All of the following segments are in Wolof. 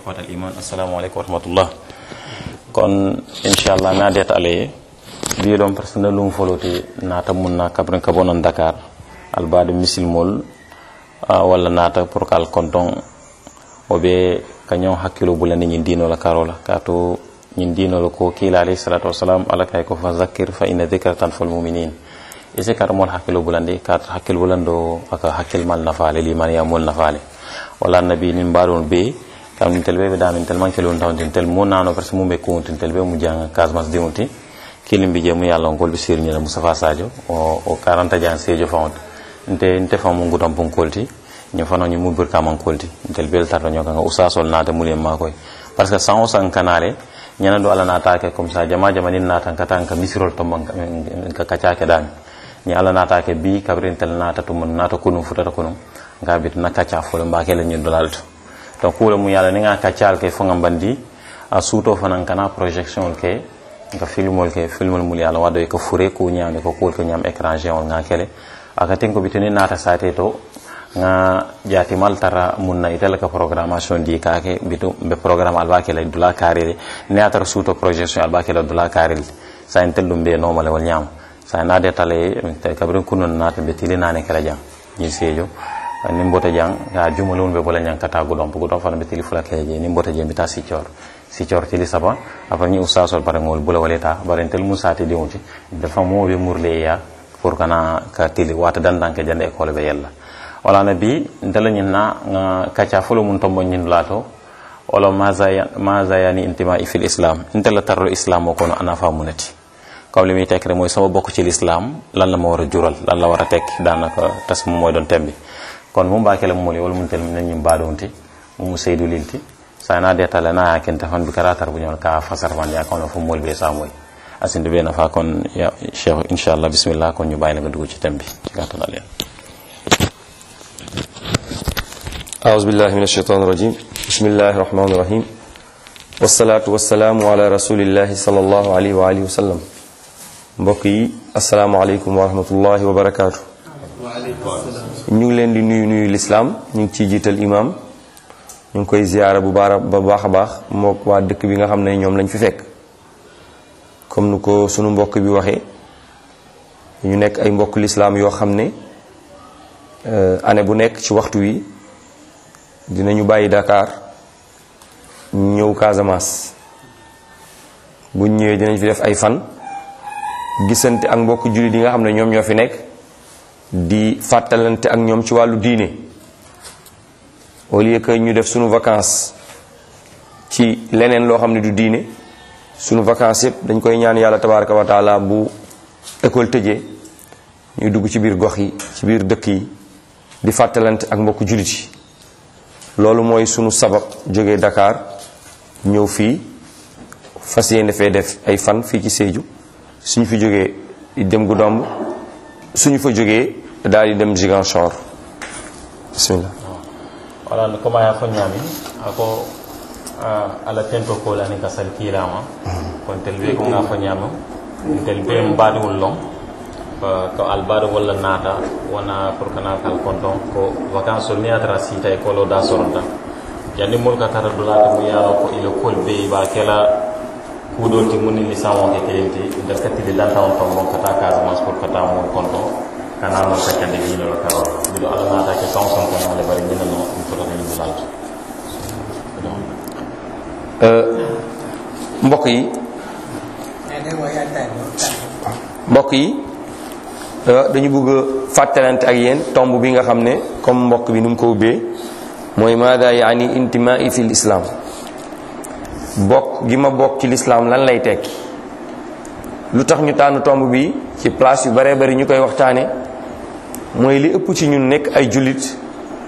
ikhwatal iman assalamu aleykum wa rahmatullah kon inchallah nadet alaye mbiɗon par ce que nalum foloti nata munna kabren kabonon dakar albade misilmol walla nata pour kal konton oɓe kañon hakkilo bulandi ñin dinola karola kato ñin dinola ko kila alayhi salatu wasalam ala kay ko fa zakkir fa inna dhikra tanfal muminin isi kata mol hakkilo bulandi kata hakkil bulando aka hakkil mal nafale limaniya mol nafale wala nabi nin mbaɗon be kam nin tel ɓe ɓe damin tel manque lon tawntin tel mu nano par ce que mum ɓe kuwtin tel ɓe mu janga casemas dimuti kilim bi je mu yalla on golɓe sirñila moustapha sadio o o 40 jan seejo fawonta nte nte famu ngutam pun kolti ñu fano ñu mubir kaman kolti ntel bel tarto ñoo kanga usasol naata mulien makoy parce que san o san kanale ñana do ala naata ke comme ça jama jama nin naata katan ka misirol to man ka kaca ke dami ni ala naata ke bi kabrin tel naata to mun naata kunum futata kunum nga bit na kaca folo mbake la ñu dolalto donc kula mu yalla ni nga kacal ke fonga bandi a suuto fanan kana projection ke nga filmol ke filmol mul yalla wado ko fure ko ñame ko kol ko ñam écran géant nga kele aka ten ko bitini nata sate to nga jati mal tara munna itela ka programmation di kake bitu be programme alba ke la dula karele ne atara suuto projection alba ke la dula karele sa intel dum be normal wal ñam sa na de tale te kabrin kunun nata be tili nane kala jam ni sejo ni mbota jang ya jumalun be bola nyang kata gudom gudom fana be tili fula keje ni mbota jembi ta sicor sicor tili saba apa ni usasol bare ngol bula waleta bare tel musati diwti dafa mo be murle ya pour kana ka tili wata dandanke jande école be yella wala na bi ndala ñin na nga kaca folo mun tombo ñin lato wala maza yani intima fil islam intela tarro islam o kono ana fa munati comme limi tek rek moy sama bokk ci l'islam lan la ma wara jural lan la wara tek danaka tas mo moy don tembi kon mu mbake la moli wala mun tel min ñim badonti mu seydou lilti sa na detale na yakin tafan bi karatar bu ñol ka fasar fan ya kono fu mol be sa moy asinde be na fa kon ya cheikh inshallah bismillah kon ñu bayila nga dugg ci tembi ci gatal alen أعوذ بالله من الشيطان الرجيم بسم الله الرحمن الرحيم والصلاة والسلام على رسول الله صلى الله عليه وآله وسلم mbokk yi asalaamaaleykum wa rahmatullahi wa barakaatu ñu ngi leen di nuyu nuyu lislaam ñu ngi ciy jiital imaam ñu ngi koy ziyaara bu baara ba baax a baax mook waa dëkk bi nga xam ne ñoom lañ fi fekk comme nu ko sunu mbokk bi waxee ñu nekk ay mbokk lislaam yoo xam ne année bu nekk ci waxtu wi dinañu bàyyi Dakar ñëw Casamance bu ñëwee dinañ fi def ay fan gisante ak mbokk jullit yi nga xam ne ñoom ñoo fi nekk di fàttalante ak ñoom ci wàllu diine au lieu que ñu def sunu vacances ci leneen loo xam ne du diine sunu vacances yëpp dañ koy ñaan yàlla tabaraka wa taala bu école tëjee ñuy dugg ci biir gox yi ci biir dëkk yi di fàttalante ak mbokk jullit yi loolu mooy sunu sabab jógee Dakar ñëw fii fas yéene fee def ay fan fii ci Sédhiou suñu fi jógee dem Goudomp suñu fa jógee daal di dem Ziguinchor bismillah wala no koma ya fo ñami ako ala tento ko lani ka sal kilama kon tel be ko nga fo ñama tel be mbadiwul long ko albado walla naata wona pour kana kal konton ko vacanceol miyatara siita e kolo da soronta jandi mol ka tara dulata mu yano ko ile kol be ba kela kuɗol ti munni ni samo ke kelenti nder kattide dantawan ton mon kata casamance pour kata mon konton kana non saccande dinolo karo biɗo ala naata ke kan son konale bari minano ɗum fotata ni dulalto mbokk yi mbokk yi dañu bëgg a fàttalante ak yéen tomb bi nga xam ne comme mbokk bi nu mu ko ubbee mooy maada yaani intimaai fi lislaam bokk gi ma bokk ci lislaam lan lay tekki lu tax ñu tànn tomb bi ci place yu baree bari ñu koy waxtaane mooy li ëpp ci ñun nekk ay jullit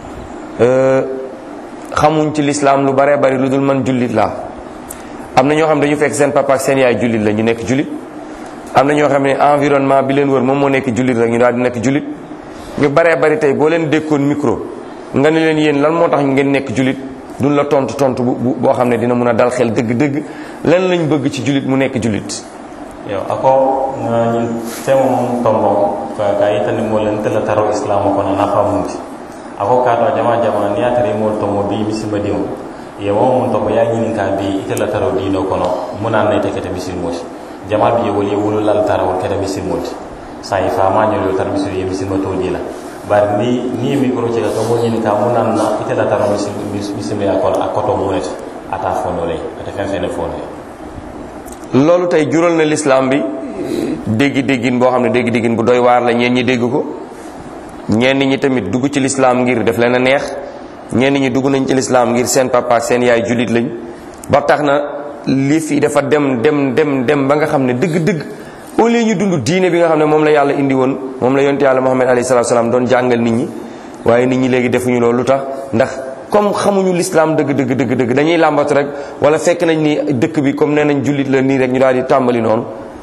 xamuñ ci lislaam lu baree bari lu dul man jullit laa am na ñoo xam dañu fekk seen papa ak seen yaay jullit la ñu nekk jullit am na ñoo xam ne environnement bi leen wër moom moo nekk jullit rek ñu daal di nekk jullit ñu baree bari tey boo leen dékkoon micro nga ne leen yéen lan moo tax ngeen nekk jullit duñ la tontu tontu bu boo xam ne dina mun a dal xel dëgg-dëgg lan lañ bëgg ci jullit mu nekk jullit yo ako ñin temo mum tombo ka ka yitani mo len tela taro islam ko na nafa munti ako ka to jama jama ni atari mo tombo bi misimba dimu ye mo mun to ko ya ñinin ka bi ite la taro dino kono munan na ite kete misil moti jamal bi ye woli wulu lal taro kete misil moti sa yi fama ñol yo tar misil ye misil mato dila bari ni ni mi ko ci ka to mo ñinin ka munan na ite la taro misil misil ya kono akoto muneti ata fono lay ata fen fen fono loolu tey jural na lislaam bi déggi déggin boo xam ne déggi déggin bu doy waar la ñeen ñi dégg ko ñenn ñi tamit dugg ci lislaam ngir def leen a neex ñenn ñi dugg nañ ci lislaam ngir seen papa ak seen yaay jullit lañ ba tax na li fi dafa dem dem dem dem ba nga xam ne dëgg-dëgg au lieu ñu dund diine bi nga xam ne moom la yàlla indi woon moom la yonte yàlla Muhammad alayhi salaatu salaam doon jàngal nit ñi waaye nit ñi léegi defuñu loolu lu tax ndax comme xamuñu l'islam dëgg dëgg dëgg dëgg dañuy làmbatu rek wala fekk nañ ni dëkk bi comme nee nañ jullit la nii rek ñu daal di tàmbali noonu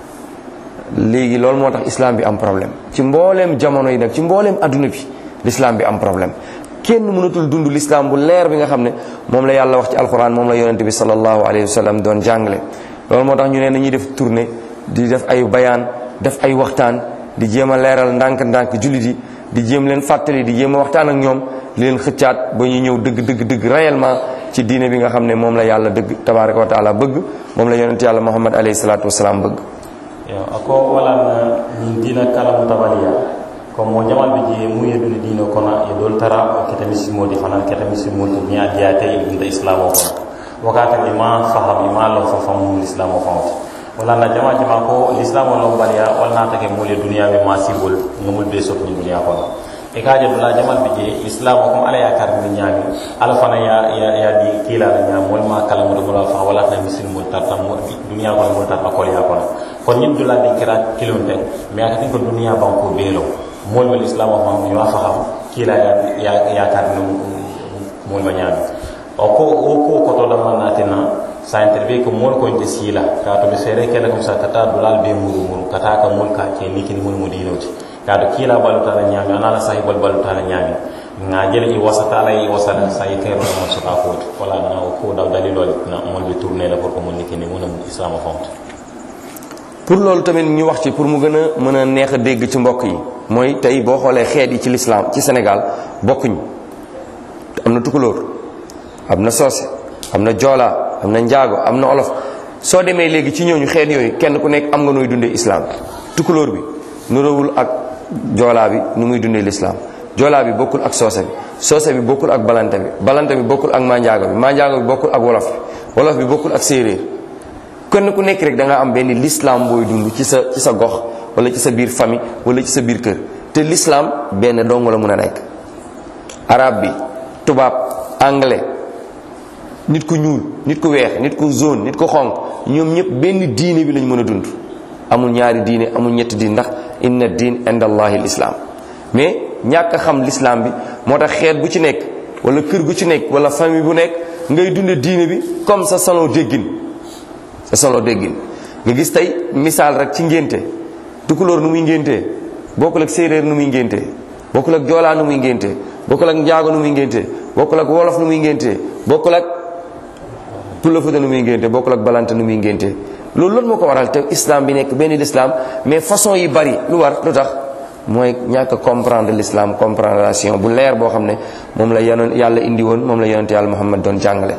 léegi loolu moo tax islam bi am problème ci mbooleem jamono yi nag ci mbooleem adduna bi l'islam bi am problème kenn mënatul dund l'islam bu leer bi nga xam ne moom la yàlla wax ci alquran moom la yonente bi sallallahu alayhi wa sallam doon jàngale loolu moo tax ñu ne nañuy def tournée di def ay bayaan def ay waxtaan di jéem a leeral ndànk-ndànk jullit yi di jéem leen fàttali di jéem a waxtaan ak ñoom di leen xëccaat ba ñu ñëw dëgg dëgg dëgg réellement ci diine bi nga xam ne moom la yàlla dëgg tabaraka wa taala bëgg moom la yonente yàlla muhammad alayhi salatu wasalaam bëgg yo ako wala na ñin dina kalamu tabaliya ko mo jamal be je mu yedu dino kono e dol tara kete misimo di fana kete misimo to ni adiya te ibn islam ko wakata ima faham ima lo fa famu islam ko wala na jama jama ko l'islam lo baliya wala ta ke mule duniya be masibul ngumul be sok ni duniya ko e kaje dula jamal be je islam ko ala ya kar ni nyami ala fana ya ya, ya di kila na nyam wal ma kala mo do fa wala ta misimo tarta mo duniya ko mo tarta ko ya ko kon ñin dula di kira kilon ten mais akati ko duniya banko belo mol wal islam wa mam yo fa xam kila ya ya ya tar no mol ma ñaan o ko o ko ko to da man natina sa interview ko mol ko inte sila ka to be sere kala comme ça kata dulal be muru muru kata ka mol ka ke nikini mol mo dinoti ka to kila balu ta ñami anala sahibal balu ta ñami nga jele i wasata la i wasata sa i kayro mo so ka ko wala na ko daw dalilo na mol be tourner la pour ko mon nikini mo islam font pour loolu tamit ñu wax ci pour mu gën a mën a neex a dégg ci mbokk yi mooy tey boo xoolee xeet yi ci lislaam ci Sénégal bokkuñ am na tukulóor am na soose am na joola am na njaago am na olof soo demee léegi ci ñooñu xeet yooyu kenn ku nekk am nga nooy dundee islam tukulóor bi nuróowul ak joolaa bi nu muy dundee lislaam joolaa bi bokkul ak soose bi soose bi bokkul ak balante bi balante bi bokkul ak manjaago bi manjaago bi bokkul ak wolof bi wolof bi bokkul ak séeréer kenn ku nekk rek da nga am benn l'islam booy dund ci sa ci sa gox wala ci sa biir famille wala ci sa biir kër te l'islam benn dong la mun a nekk arabe bi tubaab anglais nit ku ñuul nit ku weex nit ku jaune nit ku xonq ñoom ñëpp benn diine bi lañ mën a dund amul ñaari diine amul ñetti diine ndax inna diin inda allahi l'islam mais ñàkk a xam l'islam bi moo tax xeet bu ci nekk wala kër gu ci nekk wala famille bu nekk ngay dunde diine bi comme sa salon déggin sa solo déggin nga gis tey misaal rek ci ngénte tukulóor nu muy ngéntee bokkul ak séeréer nu muy ngéntee bokkul ak joolaa nu muy ngéntee bokkul ak njaago nu muy ngéntee bokkul ak wolof nu muy ngéntee bokkul ak pulafuta nu muy ngéntee bokkul ak balante nu muy ngéntee loolu loolu moo ko waral te islam bi nekk benn l'islam mais façon yi bari lu war lu tax mooy ñàkk comprendre l'islam compréhension bu leer boo xam ne moom la yanoon yàlla indi woon moom la yonente yàlla muhammad doon jàngale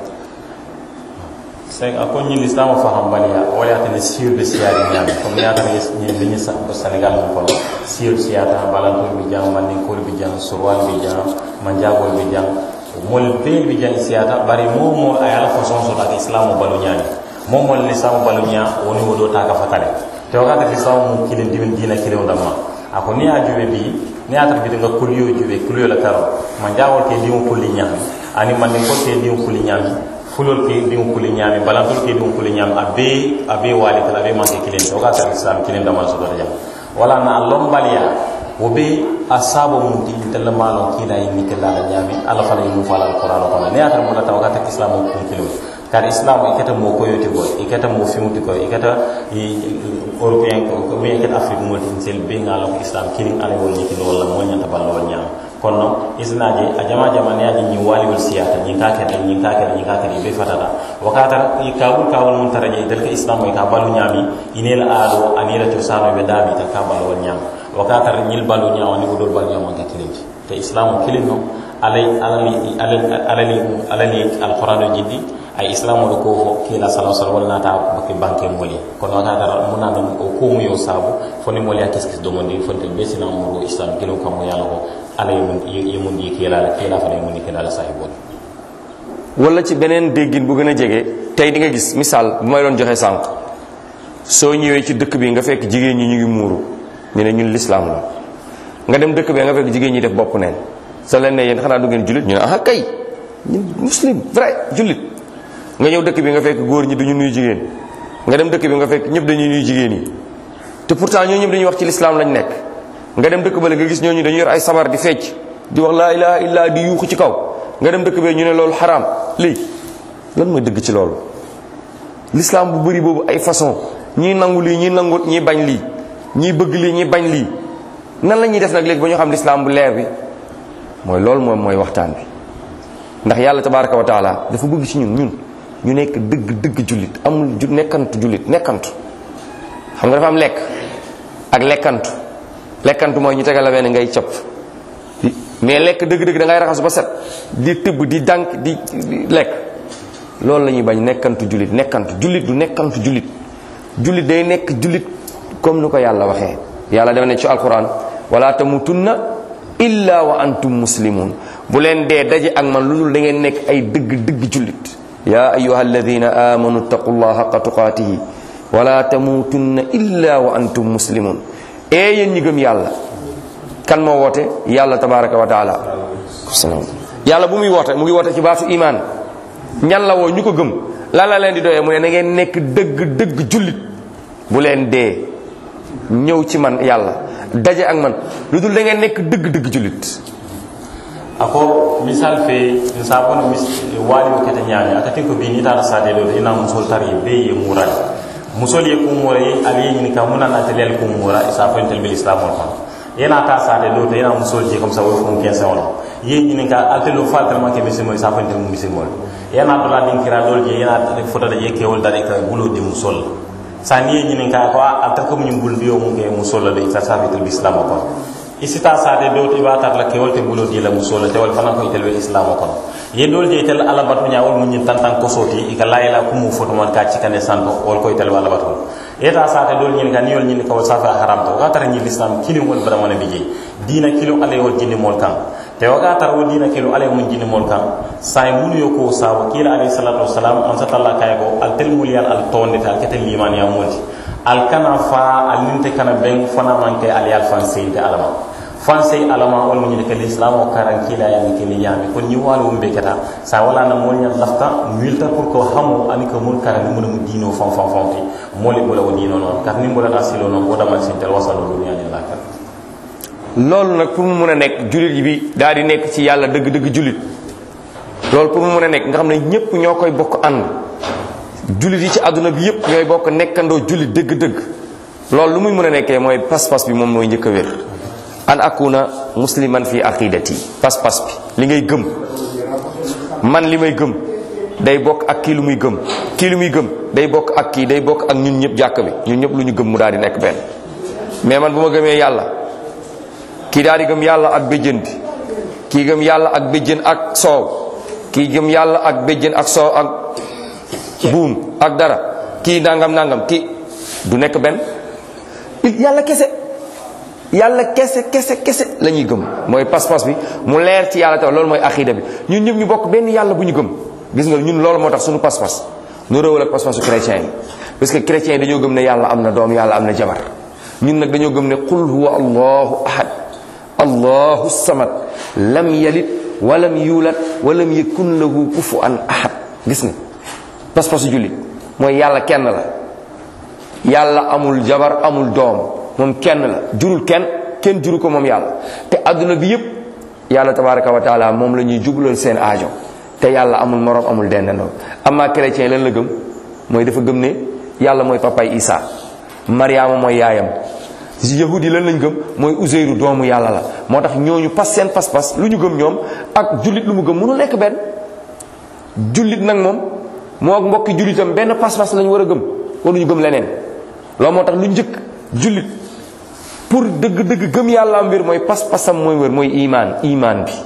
c'est a ko ñin l'islam o faham baliya wala ya tane sir de siyari ñami comme ya tane ñi liñi sa ko senegal mo kono sir siyata balanto bi jang man ni ko bi jang surwal bi jang man jagol bi jang mol be bi jang siyata bari mo mo ay ala façon so tak islam o balu ñami mo mo l'islam o balu ña woni wodo ta ka fatale te wakati l'islam mo kilin dimin dina kilin damma ako ni a juwe bi ni a tarbiti nga kuliyo juwe kuliyo la karo man jagol ke dimu kulli ñami ani man ni ko ke dimu kulli ñami fulol ke diŋo kuli ñaami balantol ke diŋo kuli ñaami a bee a bee waali kala a bee manke kilin o ka tara islam kilin damal sotota jam wala na a lombaliya wo be a saabo mum ti ntella maalon kiila yi mitella la ñaami alla fana yi mum fala alquran o kono ne yatara mula taw kata islam o kun kilin kar islam i keta mo koyoti koy i keta mo fimuti koy i keta européen ko bien keta afrique mo tin sel be ngalo ko islam kilin ala wol ñikino walla mo ñanta ballo wol ñaama kono isnaji a jama jama ne aji ñi waliwol siyata ñi ka kete ñi ka kete ñi ka kete be fatata wakata i kabul kabul mun taraje dal ka islam ka balu ñami inel aado anila to sano be dami ta ka balu wol ñam wakata ñil balu ñaw ni budol balu ñam ka kilinti te islam kilin no alay alali alali alali alqur'ano jiddi ay islamol ko fo kila sala sala wala nata baki banke moli kono ka dara mun na o ko mu yo sabu foni moli ya keskis do mondi fonte be sina mo islam kilo kam yalla ko alay mun yemun di kila kila fa mun kila la sahibol wala ci beneen déggin bu gën a jege tey di nga gis misaal bu may doon joxe sànq soo ñëwee ci dëkk bi nga fekk jigéen ñi ñu ngi muuru ñu ne ñun lislaam la nga dem dëkk bi nga fekk jigéen ñi def bopp neen sa leen ne yéen xanaa du ngeen jullit ñu ne ah kay ñun muslim vrai jullit nga ñëw dëkk bi nga fekk góor ñi duñu nuyu jigéen nga dem dëkk bi nga fekk ñëpp dañuy nuyu jigéen yi te pourtant ñoo ñëpp dañuy wax ci lislaam lañ nekk nga dem dëkk bale nga gis ñooñu dañuy yor ay sabar di fecc di wax laa ilaha illa di yuuxu ci kaw nga dem dëkk bee ñu ne loolu xaraam lii lan mooy dëgg ci loolu l'islam bu bëri boobu ay façon ñii nangu lii ñii nangu ñii bañ lii ñii bëgg lii ñii bañ lii nan la ñuy def nag léegi ba ñu xam l'islam bu leer bi mooy loolu moom mooy waxtaan bi ndax yàlla tabaraka wa taala dafa bëgg ci ñun ñun ñu nekk dëgg dëgg jullit amul ju nekkantu jullit nekkantu xam nga dafa am lekk ak lekkantu lekkantu mooy ñu tegal la benn ngay cëpp mais lekk dëgg-dëgg da ngay raxasu ba set di tëbb di dànk di lekk loolu la ñuy bañ nekkantu jullit nekkantu jullit du nekkantu jullit jullit day nekk jullit comme ni ko yàlla waxee yàlla dama ne ci alquran wala tamutunna illa wa antum muslimun bu leen dee daje ak man lu dul da ngeen nekk ay dëgg dëgg jullit ya ayuha alladina amanu taqullaha haqa tuqatihi wala tamutunna illa wa antum muslimun ee yéen ñi gëm yàlla kan moo woote yàlla tabaraka wa taala salaam yàlla bu muy woote mu ngi woote ci baatu iman ñan la woo ñu ko gëm lan la leen di doyee mu ne na ngeen nekk dëgg dëgg jullit bu leen dee ñëw ci man yàlla daje ak man lu dul da ngeen nekk dëgg dëgg jullit ako misal fe nsabono mis wali o kete ñaami akati ko bi ni tara sade do ina musol tari be ye mural musol ye kumura ye ali ye ñini ka muna na telel kumura isa fo intel bil islam on yena ta sade do to yena musol je comme ça wo fon ken sa wala ye ñini ka altelo fatal ma ke misimo isa fo intel misimo yena to la din kira dol je yena foto da je ke wol dare ka bulo di musol sani ye ñini ka ko alta ko ñu bul biyo mu ke musol la isa sa fitul islam ko isita sade do to ibatar la kewol te bulo di la musola te wal fana ko itel islam ko ye dol je tel ala batu nya wal mun tantan ko soti ika layla ku mu foto man ka ci kane santo wal ko itel wala batu eta sade dol nyin kan yol nyin ko safa haram to ga tar nyi islam kili wol bara man bije dina kilo ale wol jinni mol kan te waga tar wo dina kilo ale mun jinni mol kan say munu yo ko sawo kila alayhi salatu wassalam an satalla kay ko al tel mulyan al tonde tal ketel liman ya multi al kana fa al ninte kana ben fana man ke al yal fan seyde alama fan sey alama wal mu ñi ke l'islam o karan kila ya ke ni yami kon ñi walu mbe kata sa wala na mol ñan lafta milta pour ko hamo ani ko mun karan mu mu dino fam fam fam ti moli bula o dino non kat ni mbola silo non o damal sin tel wasalu dunya ni lakal loolu nag pour mu mun a nekk jullit bi daal di nekk ci yàlla dëgg dëgg jullit loolu pour mu mun a nekk nga xam ne ñépp ñoo koy bokk ànd jullit yi ci àdduna bi yépp ñooy bokk nekkandoo jullit dëgg-dëgg loolu lu muy mën a nekkee mooy pas-pas bi moom mooy njëkk a wér an akuna musliman fi aqidati pas-pas bi li ngay gëm man li may gëm day bokk ak kii lu muy gëm kii lu muy gëm day bokk ak kii day bokk ak ñun ñëpp jàkk bi ñun ñëpp lu ñu gëm mu daal di nekk benn mais man bu ma gëmee yàlla kii daal di gëm yàlla ak béjjën bi kii gëm yàlla ak béjjën ak soow kii gëm yàlla ak béjjën ak soow ak buum ak dara kii nangam nangam kii du nekk benn yàlla kese yàlla kese kese kese la ñuy gëm mooy pas-pas bi mu leer ci yàlla taw loolu mooy axida bi ñun ñëpp ñu bokk benn yàlla bu ñu gëm gis nga ñun loolu moo tax suñu pas-pas nu réewal ak pas-pasu chrétien yi parce que chrétien yi dañoo gëm ne yàlla am na doom yàlla am na jabar ñun nag dañoo gëm ne qul huwa allahu ahad allahu samad lam yalid walam yuulad walam yakun lahu kufuwan ahad gis nga pas-pasu jullit mooy yàlla kenn la yàlla amul jabar amul doom moom kenn la jurul kenn kenn juru ko moom yàlla te adduna bi yépp yàlla tabaraka wa taala moom la ñuy jublal seen aajo te yàlla amul morom amul dendandoo amma chrétien lan la gëm mooy dafa gëm ne yàlla mooy papay isa mariama mooy yaayam yahud yi lan lañ gëm mooy useyru doomu yàlla la moo tax ñooñu pas seen pas-pas lu ñu gëm ñoom ak jullit lu mu gëm mënu nekk benn jullit nag moom moo ak mbokki jullitam benn pas-pas lañu war a gëm waruñu gëm leneen loolu moo tax lu njëkk jullit pour dëgg-dëgg gëm yàlla mbir mooy pas-pasam mooy wër mooy imaan imaan bi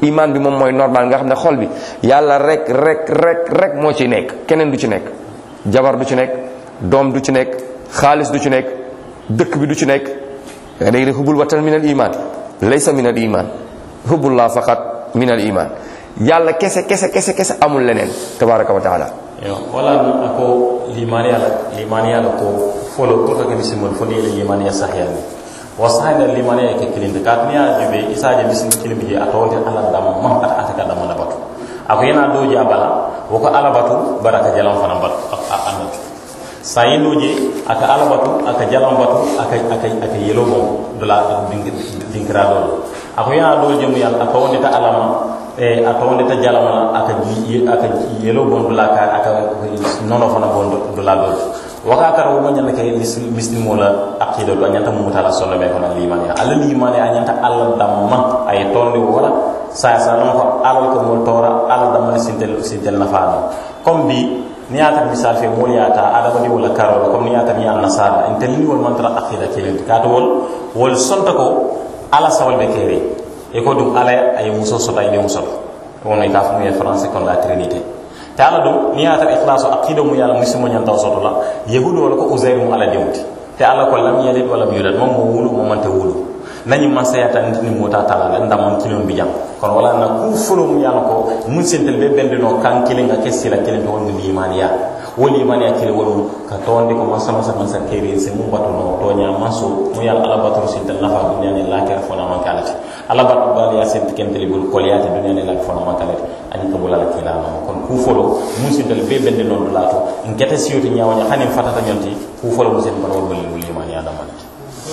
iman bi moom mooy normal nga xam ne xol bi yàlla rek rek rek rek moo ci nekk keneen du ci nekk jabar du ci nekk doom du ci nekk xaalis du ci nekk dëkk bi du ci nekk da ngay ne hubbul watan min al iman laysa min al iman hubbullah faqat min al iman yàlla kese kese kese kese amul leneen tabaraka wa taala yo wala ako limaniya la limaniya la ko folo pour que misimol fo ni limaniya sahyani wa sahida limaniya ke kilinde kat ni ya jube isaje misim kilimbi je atawde ala dam mam ata ata ka dam na batu ako yana doji abala woko ala batu baraka jalam fana batu anatu sayi doji aka ala batu aka jalam batu aka aka aka yelo mo dola dinkira dol ako yana doji mu yalla aka wonde ta alama e aka wonde ta jalama aka aka yelo bon dola ka aka nono fana bon dola dol waka kara wo nyalla ke muslimo la aqida do nyanta mu tala solo be kono limani ala limani a nyanta alla damma ay tondi wala sa sa non ko alal ko mo tora ala damma sintel sintel na faano comme bi ni ata misal fe mo yata adama di wala karo comme ni ata mi an nasara intel ni wol man tara aqida ke ka to wol wol sonta ko ala sawal be kere e ko dum ala ay muso sota ine muso wono ka fu mu français kon la trinité te ala dum ni yata ikhlasu aqida mu yalla muslimo nyan taw soto la yahudu wala ko uzair mu ala dewti te ala ko lam yalid wala yulad mom mo wulu mo manta wulu nañu man sayata nit ni mota tala la ndam kilon bi jam kon wala na ku fulo mu yalla ko mun sentel be bendino kan kilinga kesila kilin to woni limaniya woni imaniya kile wolu ka tonde ko masama sama sa kere se mu batu no to nya maso mu yalla ala batu sentel nafa dunya ni la ker fona man kalati ala batu bal ya sentel kenteli bul koliyati dunya ni la fona man kalati ani ko bulala kila no kon ku folo mun sentel be bende non lato en kete siyoti nyawanya hanin fatata nyonti ku folo mu sen ban wol wol imaniya damanati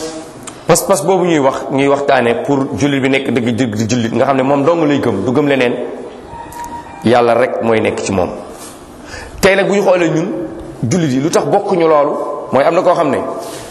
pas-pas boobu ñuy wax ñuy waxtaane pour jullit bi nekk dëgg dëgg di jullit nga xam ne moom dong lay gëm du gëm leneen yàlla rek mooy nekk ci moom tey nag bu ñu xoolee ñun jullit yi lu tax bokkuñu loolu mooy am na koo xam ne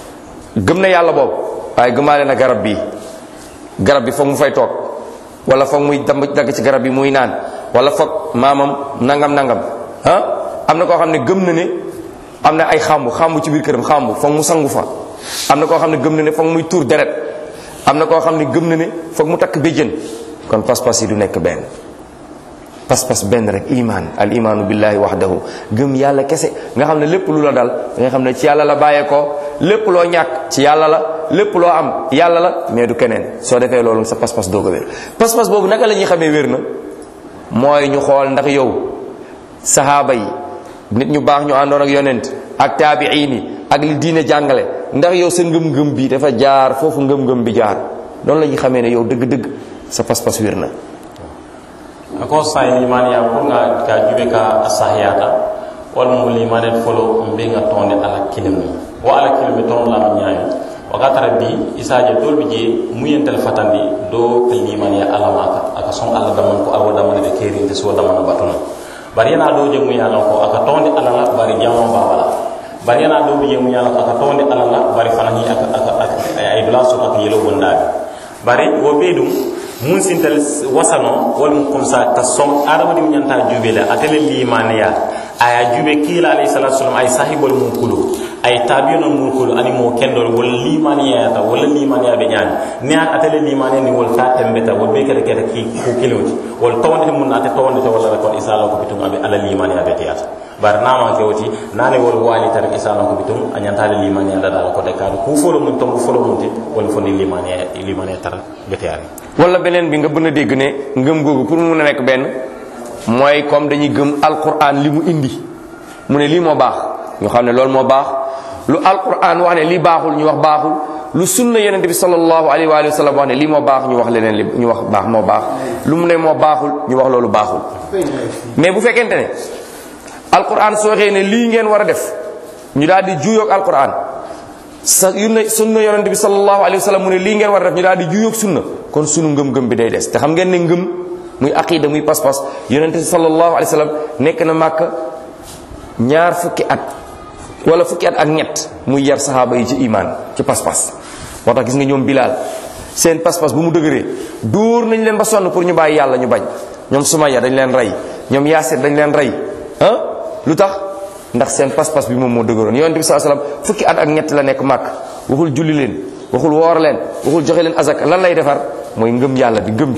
gëm na yàlla boobu waaye gëmaale na garab bi garab bi foog mu fay toog wala foog muy damb dagg ci garab bi muy naan wala foog maamam nangam nangam ah am na koo xam ne gëm na ne am na ay xàmbu xàmbu ci biir këram xàmbu foog mu sangu fa am na koo xam ne gëm na ne foog muy tuur deret am na koo xam ne gëm na ne foog mu takk béjjën kon pas-pas yi du nekk benn pas-pas benn rek iman al imaanu billahi wahdahu gëm yàlla kese nga xam ne lépp lu la dal nga xam ne ci yàlla la bàyyeekoo lépp loo ñàkk ci yàlla la lépp loo am yàlla la mais du keneen soo defee loolu sa pas-pas doog a wér pas-pas boobu naka la ñuy xamee wér na mooy ñu xool ndax yow sahaaba yi nit ñu baax ñu àndoon ak yonent ak taabiin yi ak li diine jàngale ndax yow sa ngëm-ngëm bi dafa jaar foofu ngëm-ngëm bi jaar noonu la ñuy xamee ne yow dëgg-dëgg sa pas-pas wér na ako say limaniya pour nga ka jube ka asahiyata wala mu limane folo mbe nga tonde ala kilimu wa ala kilimu ton la nyaayo waka tara bi isaje dol bi je muyentel fatandi do ka limaniya ala maka aka son ala daman ko awo daman de keri de so daman batuna bari yana do je mu yana ko aka tonde ala la bari jamo babala bari yana do bi je mu yana ko aka tonde ala la bari fanani aka aka ay dula so aka yelo bondabi bari wo be dum mun sintal wasano wala mu comme ça ta som adama dim nyanta jube la atele limaniya aya jube kila alayhi salatu wasallam ay sahibul mun kulu ay tabiyon mun kulu ani mo kendol wala limaniya ta wala limaniya be nyani ni atele limaniya ni wal ta tembeta wal be kala kala ki ko kiloti wal tawande mun ate tawande to wala ko isala ko bitum abe ala limaniya be tiyata bar nama ke woti nane wol wali tar isala ko bitum anyanta ala limaniya da dal ko de kadu ku folo mun tom folo mun ti wala fo ni limaniya limaniya tar be tiyari wala beneen bi nga bën a dégg ne ngëm googu pour mu mun a nekk benn mooy comme dañuy gëm alquran li mu indi mu ne lii moo baax ñu xam ne loolu moo baax lu alquran wax ne lii baaxul ñu wax baaxul lu sunna yonente bi sallallahu alayhi wa sallam wax ne lii moo baax ñu wax leneen li ñu wax baax moo baax lu mu ne moo baaxul ñu wax loolu baaxul mais bu fekkente ne alquran soo waxee ne lii ngeen war a def ñu daal di juyoog alquran sa yunna sunna yonente bi sallallahu alayhi wa sallam mu ne lii ngeen war a def ñu daal di juyoog sunna kon sunu ngëm-ngëm bi day des te xam ngeen ne ngëm muy aqida muy pas-pas yonente sallallahu alayhi wa sallam nekk na màkk ñaar fukki at wala fukki at ak ñett muy yar saxaaba yi ci iman ci pas-pas moo tax gis nga ñoom bilaal seen pas-pas bu mu dëgëree dóor nañ leen ba sonn pour ñu bàyyi yàlla ñu bañ ñoom sumaya dañ leen rey ñoom yaasir dañ leen rey ah lu tax ndax seen pas-pas bi moom moo dëgëroon yonente bi sallallahu alayhi wa sallam fukki at ak ñett la nekk màkk waxul julli leen waxul woor leen waxul joxe leen azak lan lay defar mooy ngëm yàlla bi ngëm bi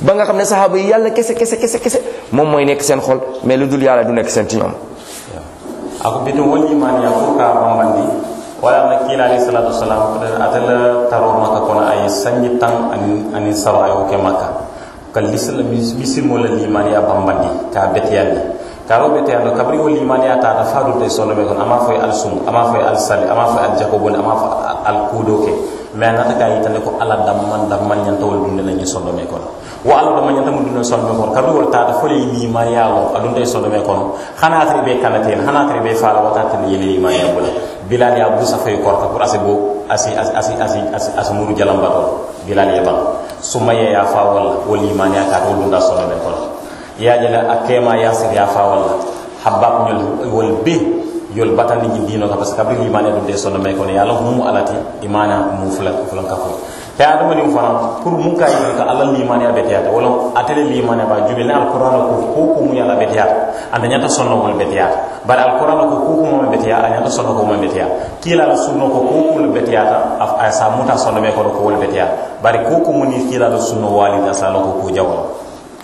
ba nga xam ne saxaaba yi yàlla kese kese kese kese moom mooy nekk seen xol mais lu dul yàlla du nekk seen ci ñoom ako bitum wol imaniya pour ka bambandi wala na kila alayhi salatu wasalam atala taro maka kono ay sanji tan ani ani saro ayo ke maka kal lislam bisim wala limaniya bambandi ka betiyandi ka ro betiyando kabri wol limaniya ta ta fadu te solo be kon ama foy al sum ama foy al sali ama foy al jakobon ama foy al kudo ke mais nata ka yitande ko ala damman damman nyanta wol dunde lañu solo me kono wo ala damman nyanta mun dunde solo me kono kabri wol ta ta fole limaniya lo adunde solo me kono xana tari be kanaten xana tari be fala watata ni yele limaniya bula bilal ya busa fay korta pour asi bo asi asi asi asi asi asi muru jalambato bilal ya bang sumaya ya fa wala wol limaniya ka to dunda solo me kono ya jala akema yasir ya fa wala habab ñol wol be yol batandi ñi dino ka parce que kabri limane dum de sonno may kono yalla mu alati imana mu fulan fulan ka fo te adama ni fana pour mun kay ka allah limane be tiyata wala atele limane ba jubil na alquran ko ko ko mu yalla be tiyata anda nyata sonno mo be tiyata bar alquran ko ko ko mo be tiyata nyata sonno ko mo be tiyata kila la sunno ko ko ko be tiyata af ay sa muta sonno me ko ko wol be tiyata bari ko ko mo ni kila la sunno walida sa ko ko jawal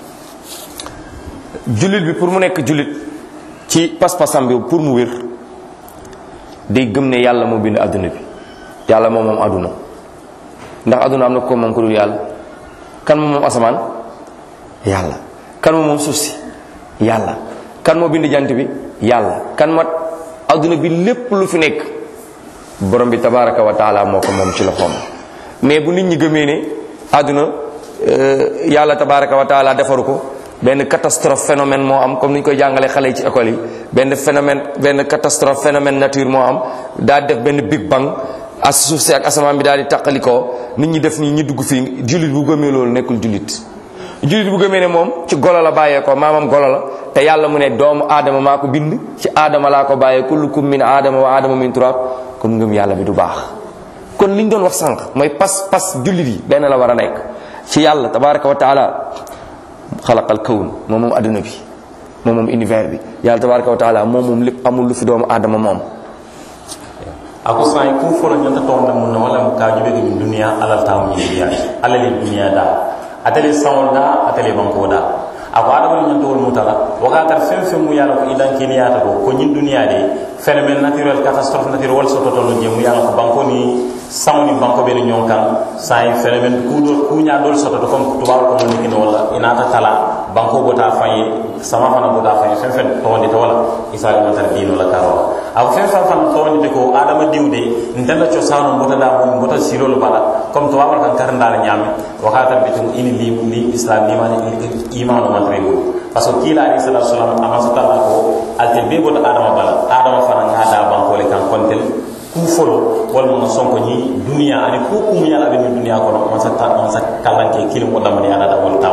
jullit bi pour mu nekk jullit ci pas-pasam bi pour mu wér day gëm ne yàlla moo bind adduna bi yàlla moom moom adduna ndax adduna am na ko moom ko dul yàlla kan moom moom asamaan yàlla kan moom moom suuf si yàlla kan moo bind jant bi yàlla kan moo adduna bi lépp lu fi nekk borom bi tabaraka wa taala moo ko moom ci loxoom mais bu nit ñi gëmee ne adduna yàlla tabaraka wa taala defaru ko benn catastrophe phénomène moo am comme ni ñu koy jàngalee xale yi ci école yi benn phénomène benn catastrophe phénomène nature moo am daa def benn big bang as suuf si ak asamaan bi daal di taqalikoo nit ñi def nii ñi dugg fii jullit bu gëmee loolu nekkul jullit jullit bu gëmee ne moom ci golo la bàyyeekoo maamam golo la te yàlla mu ne doomu aadama maa ko bind ci aadama laa ko bàyyee kullukum min aadama wa aadama min turab kon ngëm yàlla bi du baax kon li ñu doon wax sànq mooy pas pas jullit yi benn la war a nekk ci yàlla tabaraka wa taala xalaqal kawn moom moom adduna bi moom moom univers bi yàlla tabaraka wa taala moom moom lépp amul lu fi doomu aadama moom ako sai ku folo nyanta to na mun wala ka jube ga dunia alal ta mun ya alal dunia da atale sawol da atale banko da ako adama nyanta wol mutala waka tar fem fem mu yalla ko idan kini yata ko ko nyin dunia de phénomène naturel catastrophe naturel wal soto to no jemu yalla ko banko ni sawni banko be ni nyonkan sai phénomène ku do ku nya dol soto to kom tubaw ko ni kino wala inata tala banko bota fayi sama fana bota fayi fem fem to wonde to wala isali matar dino la karo aw fem fem fan to wonde ko adama diwde ndanda cho sanu bota da mo bota silo lo bala comme to wawal kan karanda la nyame wakata bitum ini li li islam ni mani iman o matre go parce que kila alayhi salatu wasalam amasa tala ko alte be bota adama bala adama fana ngada banko le kan kontel ku folo walma nga sonko ñi duniya ani ku kum yalla be ni duniya kono man sa ta man sa kalanke kilim wala man yalla da wal tam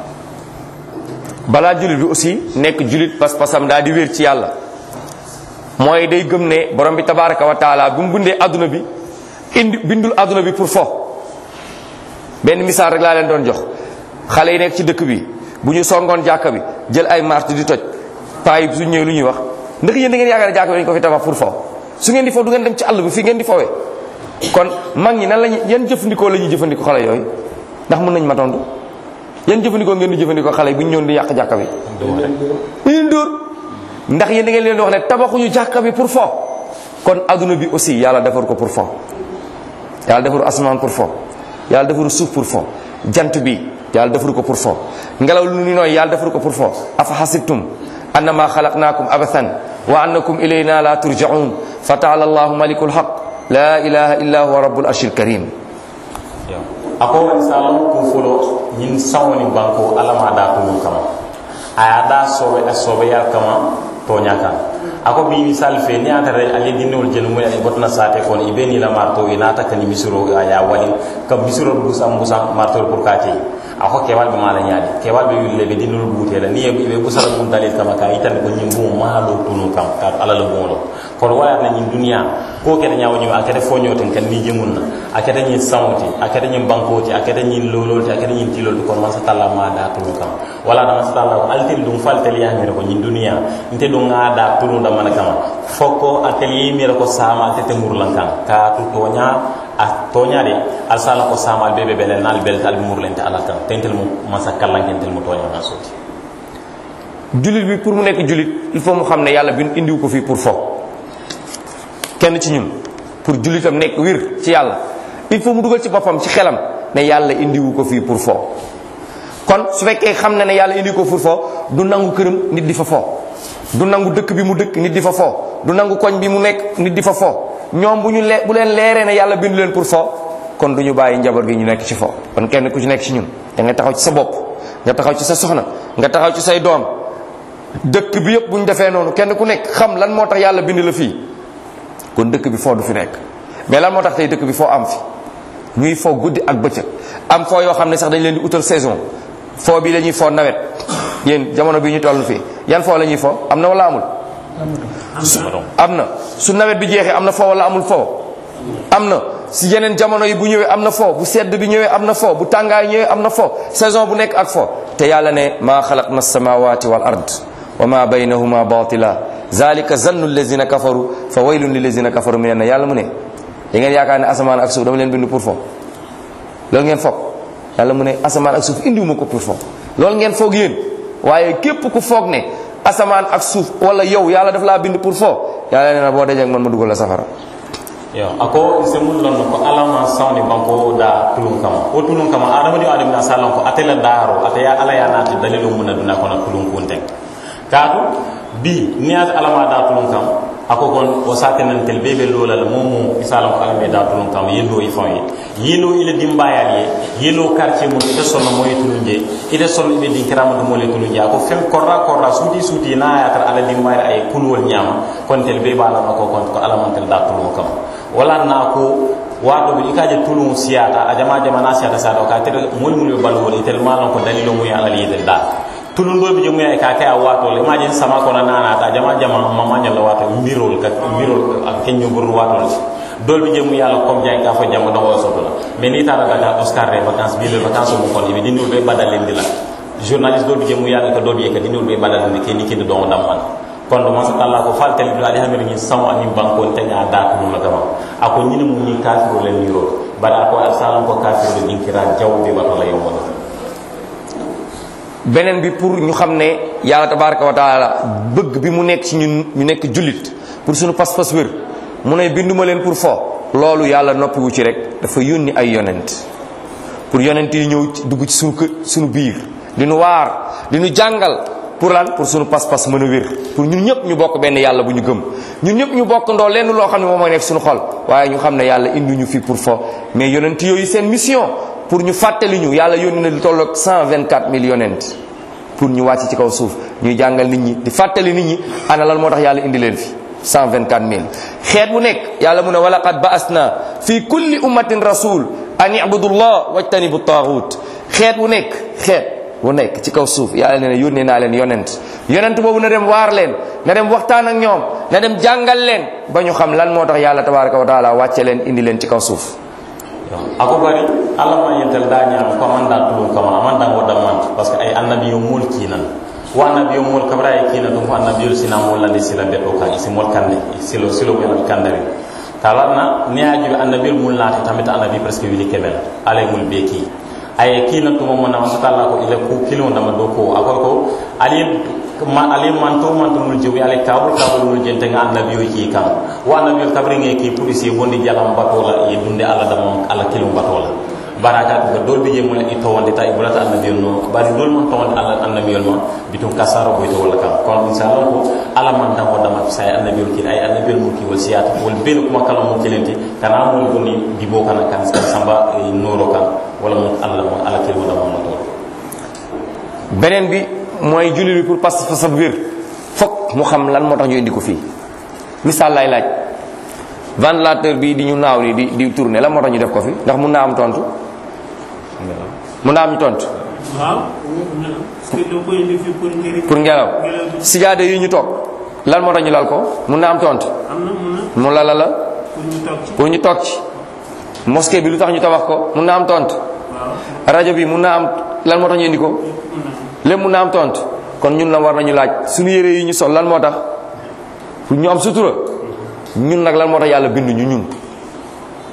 balaa jullit bi aussi nekk jullit pas-pasam daa di wér ci yàlla mooy day gëm ne borom bi tabaraka wa taala bu mu bindee adduna bi indi bindul adduna bi pour fo benn misaal rek laa leen doon jox xale yi nekk ci dëkk bi bu ñu songoon jàkka bi jël ay martu di toj paa yi su ñëwee lu ñuy wax ndax yéen da ngeen yaakaar ne jàkka bi dañu ko fi tabax pour fo su ngeen di fo du ngeen dem ci àll bi fii ngeen di fowee kon mag ñi nan lañu yan jëfandikoo la ñuy jëfandikoo xale yooyu ndax mën nañ ma tontu yan jëfandikoo ngeen di jëfandikoo xale yi bu ñu ñëwoon di yàq jàkka bi leen dóor ndax yéen da ngeen leen di wax ne tabaxuñu jàkka bi pour fo kon adduna bi aussi yàlla defar ko pour fo yàlla defaru asamaan pour fo yàlla defaru suuf pour fo jant bi yàlla defaru ko pour fo ngelaw lu ni nooy yàlla defaru ko pour fo afa hasibtum annama xalaqnaakum abathan wa annakum ilayna la turjaun fa taala allahu malikul haq la ilaha illa huwa rabbul arshil karim ako misalon ku folo ñin sawoni banko alama da ko kama aya da sobe a sobe ya kama to nyaka ako bi misal fe ni ata re ali dinol jenu mo ay botna sate kon ibe ni la marto ina ta kan misuro aya wali kam misuro busa busa marto pour kati ako kewal be mala nyaadi kewal be yulle be dinol bute la ni be busara bun dalil kama ka itan ko nyim bu malo tunu kam ka ala la bolo kon wala na nyin dunia ko ke da nyaawo nyima akete fonyo ten kan ni jemunna akete nyin sawti akete nyin bankoti akete nyin lololti akete nyin tilol kon man sa talla ma da tunu kam wala na sa talla altil dum faltel ya ngere ko nyin dunia inte dum ngada tunu da man kama fokko atelier mi ko sama tete murlan kan ka tu tonya a toñade al sala ko samal bebe bele nal belte al murlente alal kan tentel mu masa kallankentel mu toña na soti jullit bi pour mu nekk jullit il faut mu xam ne yàlla bi indiwu ko fii pour fo kenn ci ñun pour jullitam nekk wir ci yàlla il faut mu dugal ci boppam ci xelam ne yàlla indiwu ko fii pour fo kon su fekkee xam na ne yàlla indi ko pour fo du nangu këram nit di fa fo du nangu dëkk bi mu dëkk nit di fa fo du nangu koñ bi mu nekk nit di fa fo ñoom bu ñu le bu leen leeree ne yàlla bindu leen pour fo kon du ñu bàyyi njaboot gi ñu nekk ci fo kon kenn ku ci nekk ci ñun da nga taxaw ci sa bopp nga taxaw ci sa soxna nga taxaw ci say doom dëkk bi yëpp bu ñu defee noonu kenn ku nekk xam lan moo tax yàlla bind la fii kon dëkk bi foo du fi nekk mais lan moo tax tey dëkk bi foo am fi ñuy foo guddi ak bëccëg am foo yoo xam ne sax dañ leen di utal saison foo bi la ñuy foo nawet yéen jamono bi ñu toll fii yan foo la ñuy foo am na wala amul am na su nawet bi jeexee am na foo wala amul foo am na si yeneen jamono yi bu ñëwee am na foo bu sedd bi ñëwee am na foo bu tàngaay ñëwee am na foo saison bu nekk ak foo te yàlla ne maa xalaqna samawati wal ard wa ma baynahuma batila zalika zannu allazina kafaru fa waylun lillazina kafaru min na yàlla mu ne da ngeen yaakaar ne asamaan ak suuf dama leen bind pour fo loolu ngeen foog yàlla mu ne asamaan ak suuf indiwuma ko pour fo loolu ngeen foog yéen waaye képp ku foog ne asamaan ak suuf wala yow yàlla daf laa bind pour fo yàlla nee na boo dajee ak man ma dugal la safara yo ako se mun lon ko alama sawni banko da tulun kama o tulun kama adama di adam na salon ko atela daro ataya ala ya nati dalilu mun na duna kono tulun kunten kaatu bi ni at alama da tulun kam ako kon o satenan tel bebe lola la momu isalam ko alame da tulun kam yendo i fon yi yelo ile dimbayal ye yelo quartier mun ite sonno moy tulun je ite sonno ibe din kirama do mole tulun je ako fem korra korra suti suti na ya tar ala dimbayal ay kulwol nyama kon tel be bala ko kon ko alama tel da tulun kam wala na ko wato bi ikaje tulun siyata a jama jama na siyata sa do ka tere mol mul bal wol itel malon ko dalilo mu ya ala yedel da tulun do bi je mu ya ka ka wato le ma je sama ko na na ta jama jama mama nyalla wato mirol ka mirol ak kenyo bur wato dol bi je mu yalla kom jay ka fa jama do wo soto la mais ni ta daga ka oscar de vacances bi le vacances mu kon ibi dinul be badalen dila journaliste do bi je mu yalla ka do bi ka dinul be badalen ni ke ni ke do dam man kondo masa talla ko fal tel biladi hamir ni samu ani banko tanya da ko la gama ako nyini mu ni kafiru le miro bara ko salam ko kafiru le dinkira jawbe ba to la yombo beneen bi pour ñu xam ne yàlla tabaraka wa taala bëgg bi mu nekk ci ñun ñu nekk jullit pour suñu pas-pas wér mu ne binduma leen pour fo loolu yàlla noppiwu ci rek dafa yónni ay yonent pour yonent yi ñëw ci dugg ci suñu kër suñu biir di nu waar di nu jàngal pour lan pour suñu pas-pas mën a wér pour ñun ñëpp ñu bokk benn yàlla bu ñu gëm ñun ñëpp ñu bokk ndoo lenn loo xam ne moom mooy nekk suñu xol waaye ñu xam ne yàlla indi ñu fi pour fo mais yonent yooyu seen mission pour ñu fàttali ñu yàlla yónni na lu tolloog 124 000 yonent pour ñu wàcc ci kaw suuf ñuy jàngal nit ñi di fàttali nit ñi ana lan moo tax yàlla indi leen fi 124 000 xeet bu nekk yàlla mu ne wa laqad ba'asna fi kulli ummatin rasul an ibudu llah wajtanibu taaxut xeet bu nekk xeet bu nekk ci kaw suuf yàlla nee na yónnee naa leen yonent yonent boobu na dem waar leen na dem waxtaan ak ñoom na dem jàngal leen ba ñu xam lan moo tax yàlla tabaraka wa taala wàcce leen indi leen ci kaw suuf ako bari alla ma yentel da ñaam ko man da tulum kama man da ngoda man parce que ay annabi yo mul kinan wa annabi yo mul kabra ay kinan dum annabi yo sina mul landi sila beto ka isi mul kande silo silo ko kandari talarna ni aju annabi mul lati tamit annabi presque wili kebel alay mul beki ay kina to mo na masata Allah ko ile ku kilo na do ko ako ko ali ma ali man to man to mul jewi ali kabul kabul mul jente nga annabi yo ki kan wa annabi yo kabri nge ki police bondi jalam batola ye dunde ala dama ala kilo batola baraka ko dol bi jemul i to wonde tay bulata annabi yo no bari dol man to wonde ala annabi yo no bitum kasaro boy to wala kan kon inshallah ko ala man da ko dama say annabi yo ki ay annabi yo ki wal siyata wal ben kuma kala mo kelenti kana mo goni dibo kana kan samba noro kan wala mo alla mo ala kilo dama mo to beneen bi mooy julli bi pour pas fa wér fokk mu xam lan moo tax ñu indi ko fii misaal lay laaj ventilateur bi di ñu naaw ni di di tourner lan moo tax ñu def ko fi ndax mun naa am tontu mun naa am ñu tontu waaw pour ngelaw sijaade yi ñu toog lan moo tax ñu lal ko mun naa am tontu am na mun na mu lala la pour ñu toog ci pour ñu toog ci mosquée bi lu tax ñu tabax ko mun naa am tontu waaw rajo bi mun naa am lan moo tax ñu indi ko mun na lépp mun naa am tontu kon ñun la war nañu laaj suñu yére yi ñu sol lan moo tax pour ñu am sutura ñun nag lan moo tax yàlla bind ñu ñun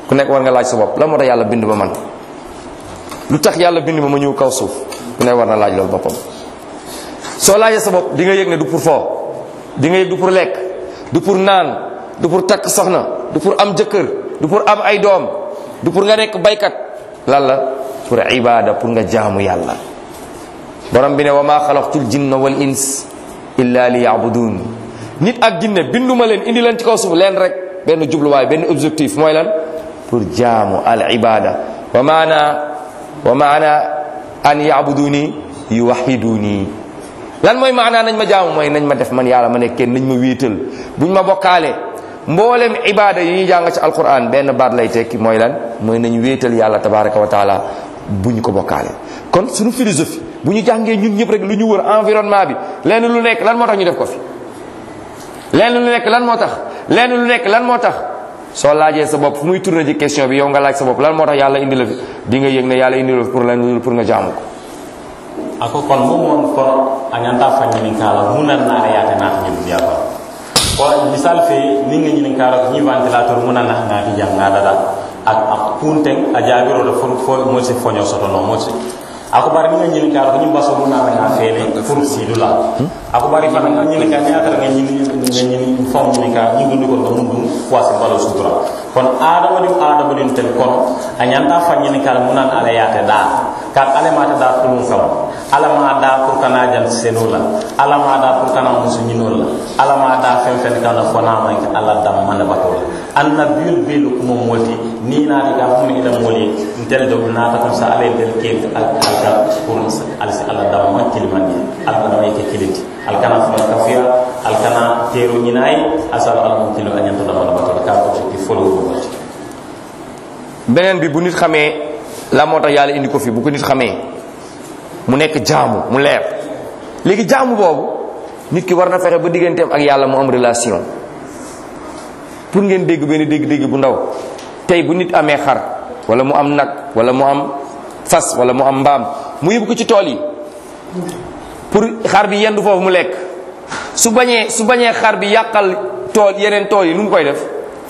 ku nekk war nga laaj sa bopp lan moo tax yàlla bind ma man lu tax yàlla bind ma ma ñëw kaw suuf ku nekk war na laaj loolu boppam soo laajee sa bopp di nga yëg ne du pour foo di nga yëg du pour lekk du pour naan du pour takk soxna du pour am jëkkër du pour am ay doom du pour nga nekk baykat lan la pour ibada pour nga jaamu yàlla borom bi ne wa maa xalaqtul jinna wal ins illa li yabudun nit ak jinne binduma leen indi leen ci kaw suuf leen rek benn jubluwaay benn objectif mooy lan pour jaamu al ibada wa maana wa maana an yabuduni yuwahiduni lan mooy maanaa nañ ma jaamu mooy nañ ma def man yàlla ma nekk kenn nañ ma wéetal buñ ma bokkaale mboolem ibada yi ñuy jàng ci alquran benn baat lay tekki mooy lan mooy nañ wéetal yàlla tabaraka wa taala bu ñu ko bokkaale kon suñu philosophie bu ñu jàngee ñun ñëpp rek lu ñu wër environnement bi lenn lu nekk lan moo tax ñu def ko fi lenn lu nekk lan moo tax lenn lu nekk lan moo tax soo laajee sa bopp fu muy tourné ci question bi yow nga laaj sa bopp lan moo tax yàlla indi la fi di nga yëg ne yàlla indi la fi pour lan pour nga jaamu ko ako kon mo mon kono a ñanta fa ñinin kala munan naare yaate naata ñi duniya ko ko misal fe ni nga ñinin kala ko ñi ventilateur munan na ngaati jam nga dada ak ak kunten a jaabiro do fo fo mo se foño soto no mo se ako bari ni nga ñinin kala ko ñi baso munan na nga fele pour sidula ako bari fa nga ñinin ka ñaata nga ñinin nga ñinin fam ñinin ka ñi ngi ko do mun dum wasi balo sutura kon adama dim adama dim tel kono a ñanta fa ñinin kala munan ala yaate da ka ala mata da kulun kam ala ma da pour kana jan seno la ala ma da pour kana musu ñinol la ala ma da fen fen kana fona ma ka ala dam man bato la anna bil bil kuma moti ni na di ga fumi ida moli ntel do na ta comme ça ala del ke al al ka pour al si ala dam ma kilmani al kana may ke kiliti al kana fuma kafiya al kana teru ñinay asal al mun kilo anyanto dam man bato ka ko ci folo ko beneen bi bu nit xamee la moo tax yàlla indi ko fi bu ko nit xamee mu nekk jaamu mu leer léegi jaamu boobu nit ki war na fexe ba digganteem ak yàlla mu am relation pour ngeen dégg benn dégg-dégg bu ndaw tey bu nit amee xar wala mu am nag wala mu am fas wala mu am mbaam mu yóbbu ko ci tool yi pour xar bi yendu foofu mu lekk su bañee su bañee xar bi yàqal tool yeneen tool yi nu mu koy def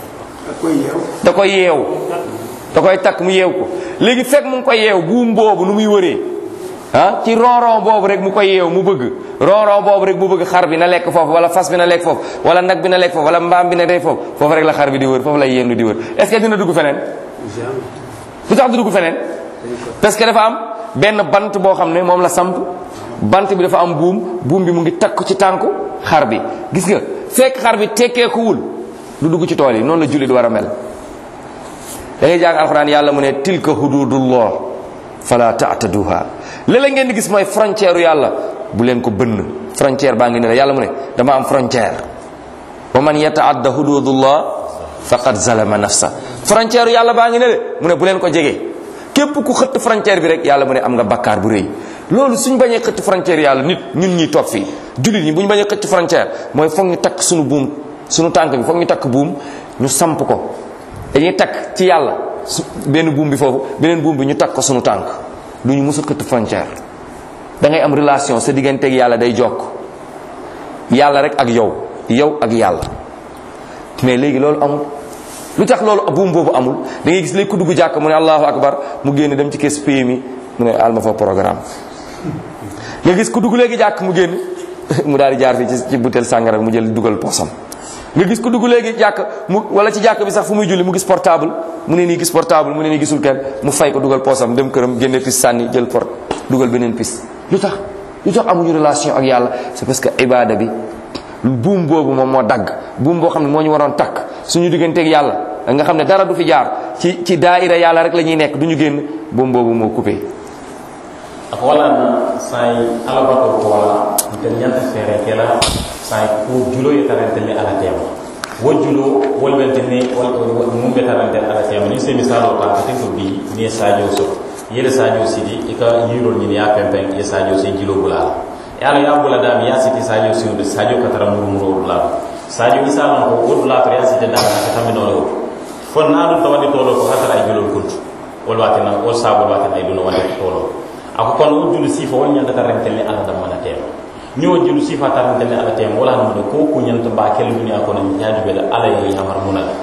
da koy yeew da koy takk mu yeew ko léegi fekk mu ngi koy yeew buum boobu nu muy wëree ah ci ronron boobu rek mu koy yeew mu bëgg ronron boobu rek mu bëgg xar bi na lekk foofu wala fas bi na lekk foofu wala nag bi na lekk foofu wala mbaam bi na dee foofu foofu rek la xar bi di wër foofu lay yendu di wër est ce que dina dugg feneen lu tax du dugg feneen parce que dafa am benn bant boo xam ne moom la samp bant bi dafa am buum buum bi mu ngi takk ci tànku xar bi gis nga fekk xar bi tekkeekuwul du dugg ci tool yi noonu la jullit war a mel da ngay jàng alxuraan yàlla mu ne tilka hududullah fala taataduha léeg-léeg ngeen di gis mooy frontière yàlla bu leen ko bënn frontière baa ngi ne la yàlla mu ne dama am frontière wa man yataadda hududullah faqad zalama nafsa frontière yàlla baa ngi ne de mu ne bu leen ko jege képp ku xëtt frontière bi rek yàlla mu ne am nga bakkaar bu rëy loolu suñ bañee xëtt frontière yàlla nit ñun ñuy toog fii jullit ñi bu ñu bañee xëtt frontière mooy foog ñu takk suñu buum suñu tànk bi foog ñu takk buum ñu samp ko dañuy takk ci yàlla su benn buum bi foofu beneen buum bi ñu takk ko sunu tànk du ñu musul xëtt frontière da ngay am relation sa digganteeg yàlla day jokk yàlla rek ak yow yow ak yàlla mais léegi loolu amul lu tax loolu buum boobu amul da ngay gis léegi ku dugg jàkk mu ne allahu akbar mu génn dem ci kees PMI mu ne alma fa programme nga gis ku dugg léegi jàkk mu génn mu daal di jaar fii ci ci butel sàngara mu jël dugal posam nga gis ko dugg léegi jàkk mu wala ci jàkk bi sax fu muy julli mu gis portable mu ne nii gis portable mu ne nii gisul kenn mu fay ko dugal poosam dem këram génne pis sànni jël port dugal beneen pis lu tax lu tax amuñu relation ak yàlla c'est parce que ibada bi buum boobu moom moo dagg buum boo xam ne moo ñu waroon takk suñu digganteeg yàlla nga xam ne dara du fi jaar ci ci daaira yàlla rek la ñuy nekk du ñu génn buum boobu moo coupé ako wala na say alabato ko wala ntel ñanta fere kela say ko julo ye tarante ni ala tema wo julo wol bente ne wol mum be tarante ala tema ni se misalo ta ka ko bi ni sadio so yele sadio sidi e ka yirol ni ya pempen ye sadio se julo bula ya ala ya bula dam ya siti sadio si de sadio ka tara muru muru bula sadio misalo ko wol bula to ya siti da ka tamino lo fo na do tawadi tolo ko hatara ay julo kuntu wol watina wol sabo watina ay duno wadi tolo ako kono wo julu sifa wol ñanta tarantelle ala da mana tema ni wo julu sifa tarantelle ala tema wala no ko ko ñanta ba kel duniya ko no ñaaju be ala yi yamar munal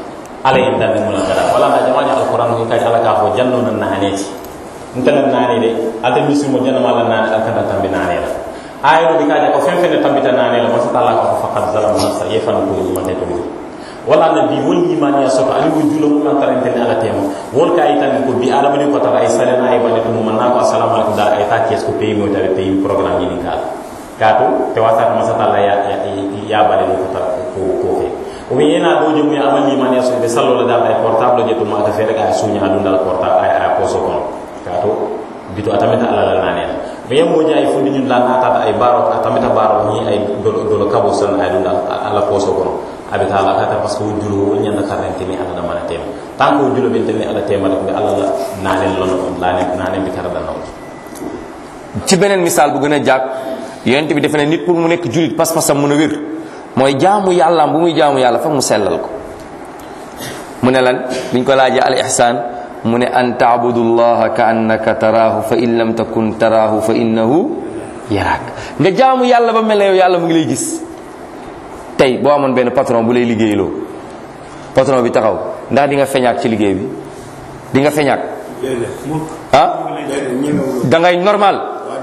ala yin dan mu la gada wala na jama'a alquran ko kai ala ka fo janno nan naaneti ntala naani de alta misimo janna mala naani alkata tambi naani la ayo bi kaja ko fen fen tambita naani la masa tala ko faqad zalamu nafsa yefan ko man de to wala na bi wol imani ya soto ali wujulo mo man tarante ala tema wol kay tan ko bi ala bani ko tara ay salena ay bani mo man ko assalamu alaikum da ay ta kes ko pay mo tare pay programme ni kala kaatu te wasa masa tala ya ya bale ko tara ko ko fe o wi yena do jom ya amali imani ya so be sallo la da ay portable je to ma ka fere ka sunya adunda portable ay ay poso kono kaatu bito atamita ala la nane me yam mo jaay fundi ñun la nata ay baro atamita baro ni ay dolo dolo kabo san ay dunda ala poso kono abita ala kata parce que wujulo wol ñanda karante ni ala mana tem tant que wujulo ben tan ala tema rek ala la nane lon nane nane bi karada naw ci beneen misaal bu gën a jàkk yonent bi defe ne nit pour mu nekk julit pas-pasam mën a wér mooy jaamu yàllaam bu muy jaamu yàlla fa mu sellal ko mu ne lan biñ ko laajee al ihsan mu ne an taabudu llaha ka annaka taraahu fa in lam takun taraahu fa innahu yaraak nga jaamu yàlla ba mel ne yow yàlla mu ngi lay gis tey boo amoon benn patron bu lay liggéeyloo patron bi taxaw ndax di nga feñaak ci liggéey bi di nga feñaak ah da ngay normal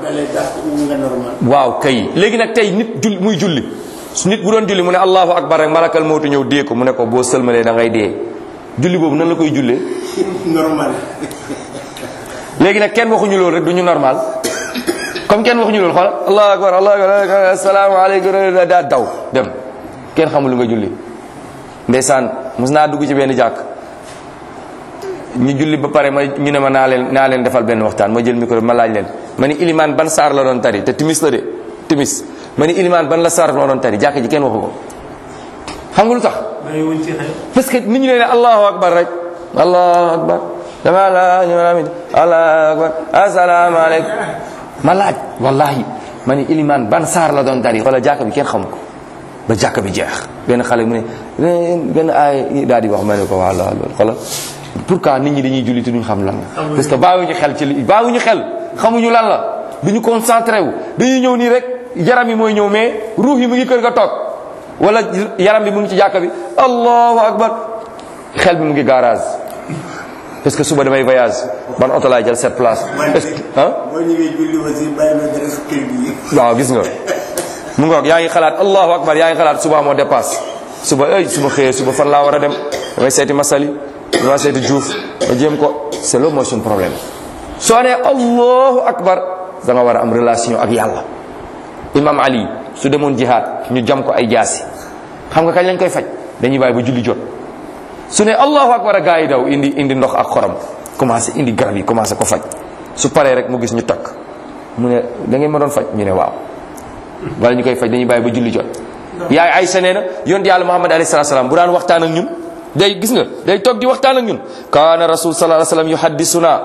waaw kay léegi nag tey nit jul muy julli su nit bu doon julli mu ne allahu akbar rek malakal mawtu ñëw dee ko mu ne ko boo sëlmalee da ngay dee julli boobu nan la koy jullee normal léegi nag kenn waxuñu loolu rek du ñu normal comme kenn waxuñu loolu xool allahu akbar allahu akbar assalaamu aleykum daa daw dem kenn xamul lu nga julli ndeysaan mos naa dugg ci benn jàkk ñu julli ba pare ma ñu ne ma naa leen naa leen defal benn waxtaan ma jël micro bi ma laaj leen ma ni ilimaan ban saar la doon tari te timis la de timis ma ni ilimaan ban la saar la doon tari jàkk ji kenn waxu ko xam nga lu tax bàyyiwuñ ci xel parce que nit ñi ne ne allahu akbar rek allahu akbar dama la ñu amin allahu akbar assalaamu aleykum ma laaj wallahi ma ni ilimaan ban saar la doon tari wala jàkk bi kenn xamu ko ba jàkk bi jeex benn xale mu ne benn aay daal di wax ma ne ko wala loolu xoolal pourquoi nit ñi dañuy julli te duñu xam lan la parce que bàyyiwuñu xel ci li bàyyiwuñu xel xamuñu lan la duñu concentré wu dañuy ñëw nii rek yaram yi mooy ñëw mais ruux yi mu ngi kër ga toog wala yaram bi mu ngi ci jàkka bi allahu akbar xel bi mu ngi garage parce que suba damay voyage ban oto laay jël cette place est-ce que ah boo ñëwee julli aussi bàyyi ma dara kër gi waaw gis nga mu ngoog yaa ngi xalaat allahu akbar yaa ngi xalaat suba moo dépasse suba ay su ma xëyee suba fan laa war a dem damay seeti masali damay seeti juuf ma jéem ko c'est loolu mooy suñu problème soo nee allahu akbar da nga war a am relation ak yàlla imam ali su demoon jihaad ñu jam ko ay jaasi xam nga kañ lañ koy faj dañuy bàyyi ba julli jot su ne allahu akbar a gaa yi daw indi indi ndox ak xorom commencé indi garab yi commencé ko faj su paree rek mu gis ñu takk mu ne da ngeen ma doon faj ñu ne waaw wala ñu koy faj dañuy bàyyi ba julli jot yaay Aysa nee na yonent yàlla Muhammad alayhi salaatu salaam bu daan waxtaan ak ñun day gis nga day toog di waxtaan ak ñun kaana rasul sallallahu alayhi wasallam yuhaddisuna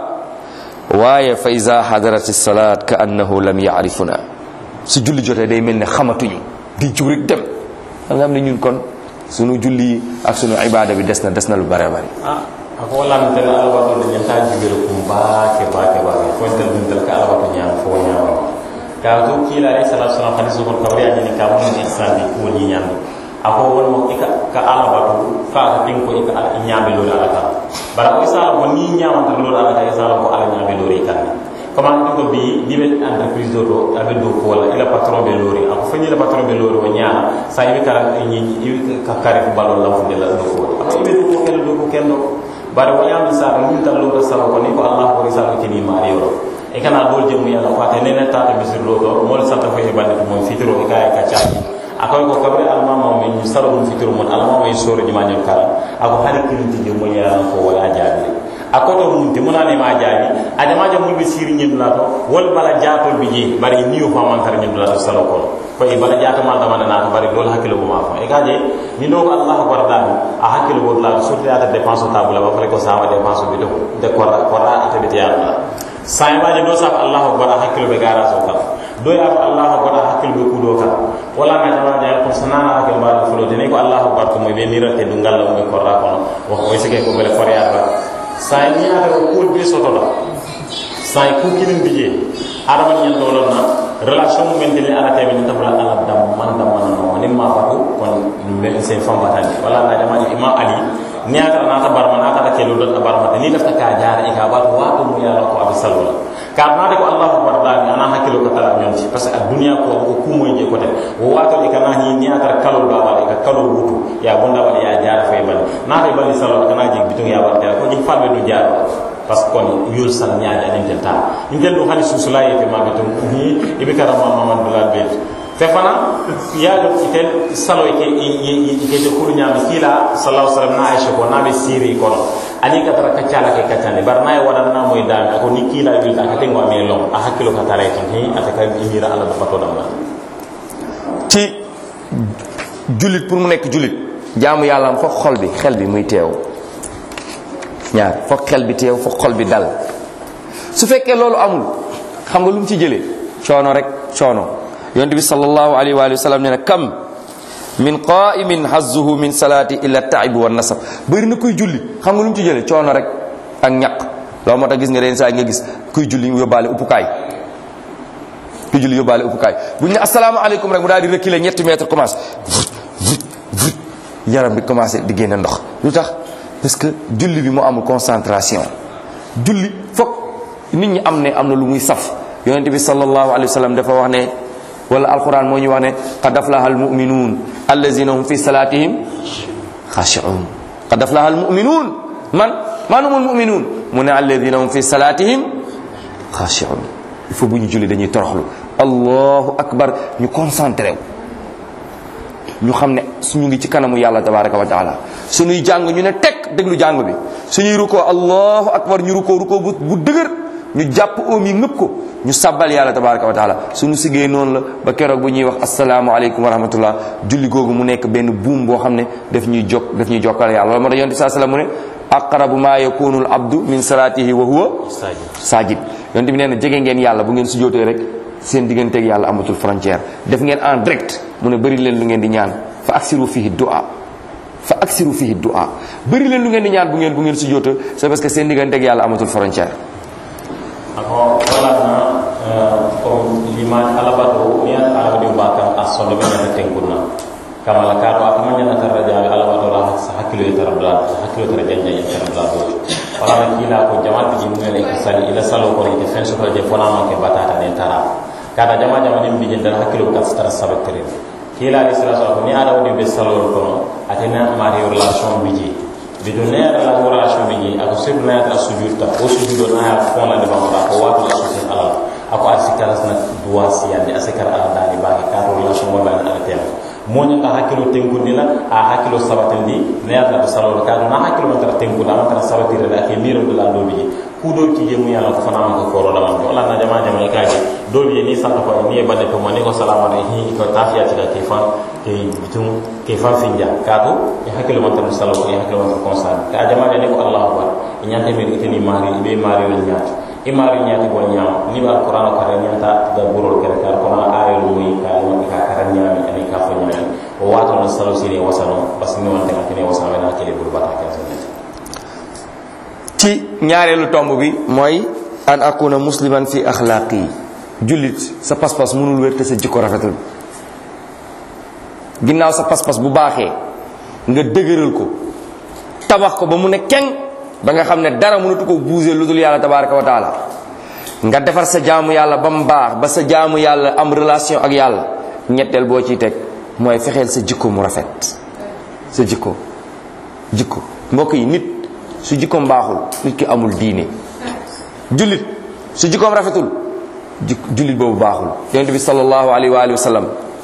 waaye fa iza hadarati salat ka annahu lam yaarifuna su julli jotee day mel ne xamatuñu di jug rek dem da nga xam ne ñun kon sunu julli yi ak sunu ibada bi des na des na lu bare bari ah ako wala ntele alabato de nyanta jibere kum baake baake baake fo tel dum tel ka alabato nyaam fo nyaam ka to kila alayhi salatu wasalam hadith ko kabri ani ka mun ihsan bi ko ni nyaam ako won mo ika ka alabato ka ka tin ko ika ala nyaabe lo ala ka bara ko sala ko ni nyaam ta lo ala ka sala ko ala nyaabe lo ri kan comment ni ko bi ni be entreprise do do abe do ko wala ila patron be lori ako fanyi la patron be lori o nyaa sa ibe kala ni ka kare ko balon la fu de la do ko ako ibe do ko kelo do ko kendo bare wo yam sa ko min tan lo sala ko ni ko allah ko risala ko ni ma yoro e kana dol jemu yalla ko ate nene tata misir lo to mol santa ko e bande mo fitiro e kay ka cha akoy ko kabre alma mo min saro dum fitiro mon alma mo soro di manyol kala ako hali kirinti je mo yalla ko wala jaabi akoto mun te munane ma jaabi adama jam mulbe siri nyin la to wol bala jaatol bi je bari ni yo fa man tar nyin la to salo ko ko e bala jaata ma dama na to bari dol hakilo bu ma fa e gaje ni do ko allah ko dal a hakilo bo la so ta dépense table ba fale ko sawa dépense bi do de ko ko ra ata bi yalla sai ma je do sa allah ko ra hakilo be gara so ka do ya allah ko ra hakilo be kudo ka wala na jama ja ko sanana hakilo ba fulo de ne ko allah ko ko mo be mirate dungal la mo ko ra ko wax ko sike ko bele foriya ba sai ni ada ko kul be soto la sai ku kilin bije adama nyen dolon na relation mu men dele ala tabi ta bula ala dam man dam man no ni ma batu kon mel sen fam batani wala na jama imam ali ni aka nata barma naka ta kelo dot barma ni lafta ka jaara e ka wato wato mu yalla ko abi salwala ka nata ko allahu akbar dani ana hakkilo ko tala nyonti parce que dunya ko ko kumo je ko te wo wato e kana ni ni aka kalo ba wala ka kalo wutu ya bunda wala ya jaara fay bal nata bali salwala kana je bitung ya warta ko ji falbe du jaara parce que kon yul sal ñaaja nin tel ta nin tel do hali susula yete ma bitum ni ibe karama mamad bilal bet te fana yaado itel salo ke ke de kulu nyaami kila sallallahu alaihi wasallam na aisha ko nabe siri kono ani ka tara kacala ke kacande bar nay wadan na moy dami ako ni kila bil ta ka tengo ame long a hakkilo ka tara tan hi ata ka imira ala da fato dam ci julit pour mu nekk julit jaamu yàlla am foog xol bi xel bi muy teew ñaar foog xel bi teew foog xol bi dal su fekkee loolu amul xam nga lu mu ci jëlee coono rek coono yonent bi sallallahu alayhi wa sallam nee na kam min qaimin hazzuhu min salati illa taib wa nasab bëri na kuy julli xam nga lu mu ci jëlee coono rek ak ñaq loolu moo tax gis nga leen saa nga gis kuy julli yóbbaale uppukaay kuy julli yóbbaale uppukaay bu ñu ne asalaamaaleykum rek mu daal di reculer ñetti mètre commencé yaram bi commencé di génne ndox lu tax parce que julli bi moo amul concentration julli foog nit ñi am ne am na lu muy saf yonent bi sallallahu alayhi wa sallam dafa wax ne wala alquran moo ñu wax ne qad aflaha almuminuun allazina hum fi salatihim xashi'un qad aflaha almuminuun man man humul muminuun mu ne allazina hum fi salatihim xashi'un il faut bu ñu julli dañuy toroxlu allahu akbar ñu concentré wu ñu xam ne suñu ngi ci kanamu yàlla tabaraka wa taala suñuy jàng ñu ne tekk déglu jàng bi suñuy rukkoo allahu akbar ñu rukkoo rukkoo bu bu dëgër ñu jàpp oom yi ngëpp ko ñu sabbal yàlla tabaraka wa taala suñu siggee noonu la ba keroog bu ñuy wax asalaamaaleykum wa rahmatullah julli googu mu nekk benn buum boo xam ne daf ñuy jokk daf ñuy jokkal yàlla loolu moo tax yonent saa sallam mu ne aqrabu ma yakunu al abdu min salatihi wa huwa sajid yonent bi nee na jege ngeen yàlla bu ngeen sujjootee rek seen digganteeg yàlla amatul frontière def ngeen en direct mu ne bëri leen lu ngeen di ñaan fa aksiru fihi du'a fa aksiru fihi du'a bëri leen lu ngeen di ñaan bu ngeen bu ngeen sujjootee c'est parce que seen digganteeg yàlla amatul frontière ako walana ko liman alabato ni alabadi bakam asondo be na tenkunna kama la kato akama nyana taraja alabato la sa hakilo tarabla sa hakilo tarajanja ya tarabla do wala na kila ko jamaat ji mun ne sali ila salo ko ni defense ko je fona ma ke batata ne tara kada jama jama ni bijin dal hakilo ka tara sabatere kila ali sallallahu alaihi ni ada wodi be salo ko atena mari relation biji bidon ne yɛrɛ la relation bi je ako sirtu na yɛrɛ sujud ta o sujud na ya fɔn la de bama da ko waatu la sujud ala ako a sikara sina duwa siyandi a sikara ala dani ba ka ka relation wa bani ala tema mo nya ka hakilo tenkundi la a hakilo sabatindi ne yɛrɛ la salo ka na hakilo man tara tenkundi man tara sabatire la ke miro de la do bi ku do ki je mu yalla ko fana ma ko koro da man ko ala na jama jama ka je do bi ni santa ko ni e bande ko man ni ko salama alayhi ko tafiya ti da ke fan ke bitum ke fan finja ka to e hakilo man tara salo e hakilo man tara konsan ka jama ne ko allah akbar e nyante mi itini mari be mari wal nyaati e mari nyaati ko nyaam ni ba qur'an ko re nyanta da burul kere kar ko na ayul muy ka mo ka karan nyaami ani ka fo nyaami o wato na salo sire wasano bas ni wonte ka tene wasano na kele bur bata ka sa ci ñaareelu tomb bi mooy an akuna musliman fi axlaaqi jullit sa pas-pas mënul wér te sa jikko rafetul ginnaaw sa pas-pas bu baaxee nga dëgëral ko tabax ko ba mu ne keng ba nga xam ne dara mënatu ko bouger lu dul yàlla tabaraka wa taala nga defar sa jaamu yàlla ba mu baax ba sa jaamu yàlla am relation ak yàlla ñetteel boo ciy teg mooy fexeel sa jikko mu rafet sa jikko jikko mbokk yi nit su jikkoom baaxul nit ki amul diine jullit su jikkoom rafetul jullit boobu baaxul yonent bi sallallahu alayhi wa alihi wa sallam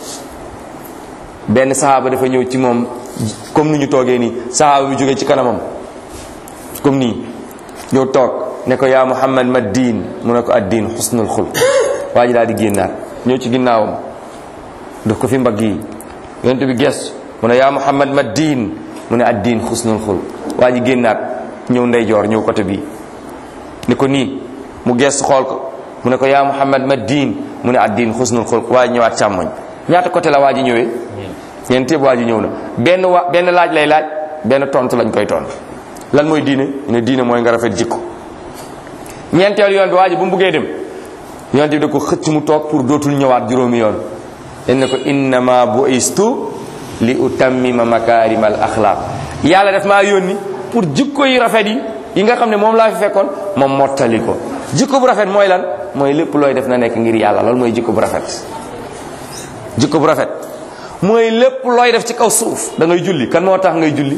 benn sahaaba dafa ñëw ci moom comme ni ñu toogee nii sahaaba bi jógee ci kanamam comme nii ñëw toog ne ko yaa muhammad ma diin mu ne ko ad diin xusnul xul waa ji daal di génnaat ñëw ci ginnaawam daf ko fi mbagg yi yonent bi gestu mu ne yaa muhammad ma diin mu ne ad diin xusnul xul waa ji génnaat ñëw ndeyjoor ñëw côté bii ni ko nii mu gestu xool ko mu ne ko yaa muhammad ma diin mu ne ad diin xusnul xul waa ji ñëwaat càmmoñ ñaata côté la waa ji ñëwee ñeent yëpp waa ji ñëw na benn wa benn laaj lay laaj benn tontu lañ koy tontu lan mooy diine ñu ne diine mooy nga rafet jikko ñeenteel yoon bi waa ji bu mu buggee dem yonent bi da ko xëcc mu toog pour dootul ñëwaat juróomi yoon dañ ne ko innama buistu li utammima makaarimal axlaaq yàlla def maa yónni pour jikko yu rafet yi yi nga xam ne moom laa fi fekkoon moom mottali ko jikko bu rafet mooy lan mooy lépp looy def na nekk ngir yàlla loolu mooy jikko bu rafet jikko bu rafet mooy lépp looy def ci kaw suuf da ngay julli kan moo tax ngay julli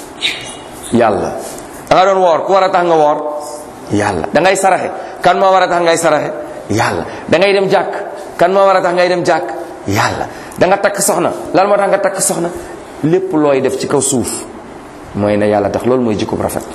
yàlla da nga doon woor ku war a tax nga woor yàlla da ngay saraxe kan moo war a tax ngay saraxe yàlla da ngay dem jàkk kan moo war a tax ngay dem jàkk yàlla da nga takk soxna lan moo tax nga takk soxna lépp looy def ci kaw suuf mooy na yàlla tax loolu mooy jikko bu rafet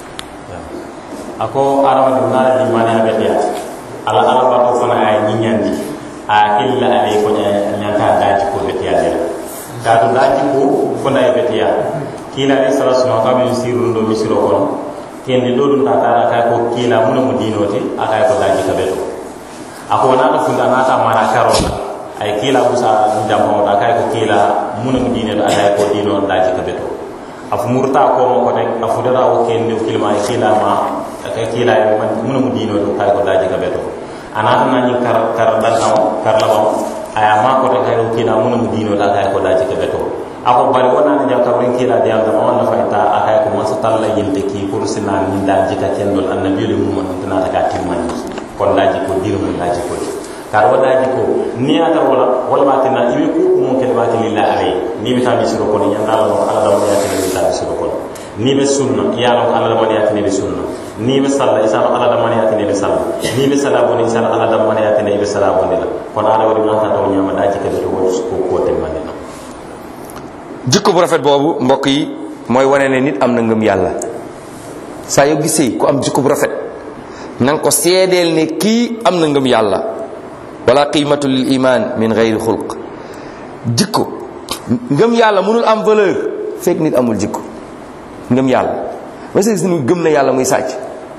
ako adamadu ngala di mane abetiya ala ala bato fana ay ñiñandi a killa ale ko ñanta daji ko betiya de kadu daji ko fana ay betiya kila ni sala suma ka min sirun do misiro kono kendi do dum ta tara kay ko kila mun mu dinoti akay ko daji ka beto ako na ko funda na ta mana karola ay kila busa mu jammo ta kay ko kila mun mu dinoti akay ko dino daji ka beto afu murta ko mo ko tek afu dara o kendi kilma kila ma ka kila ya mun mu dino to kay ko daji ka beto anata na ni kar kar dal taw kar la baw aya ma ko tek kay ko kila mun mu dino da kay ko daji ka beto ako bari wona ni jaw kabrin kila de Allah ma wala fayta akay ko man sa talla yinte ki pour sina ni daji ka kendol annabi le mum man tana ta timman kon daji ko dirmu daji ko kar wadaji ko ni ata wala wala ma tana ibe ko mo ke ba lillahi alayhi ni bi tabi siro ko ni yanda Allah ala da mo ya ni tabi siro ko ni be sunna ya Allah ala da mo ya ni be sunna ni be salla isa ala da mo ya ni be salla ni be sala bo ni isa ala da mo ya ni be sala bo ni la kon ala wadi man ta to nyama daji ka to ko ko te man na jikko bu rafet boobu mbokk yi mooy wane ne nit am na ngëm yàlla saa yoo gisee ku am jikko bu rafet na nga ko seedeel ne kii am na ngëm yàlla wala qimatu lil iman min gayri xulq jikko ngëm yàlla mënul am valeur fekk nit amul jikko ngëm yàlla ma sa gis ni gëm na yàlla muy sàcc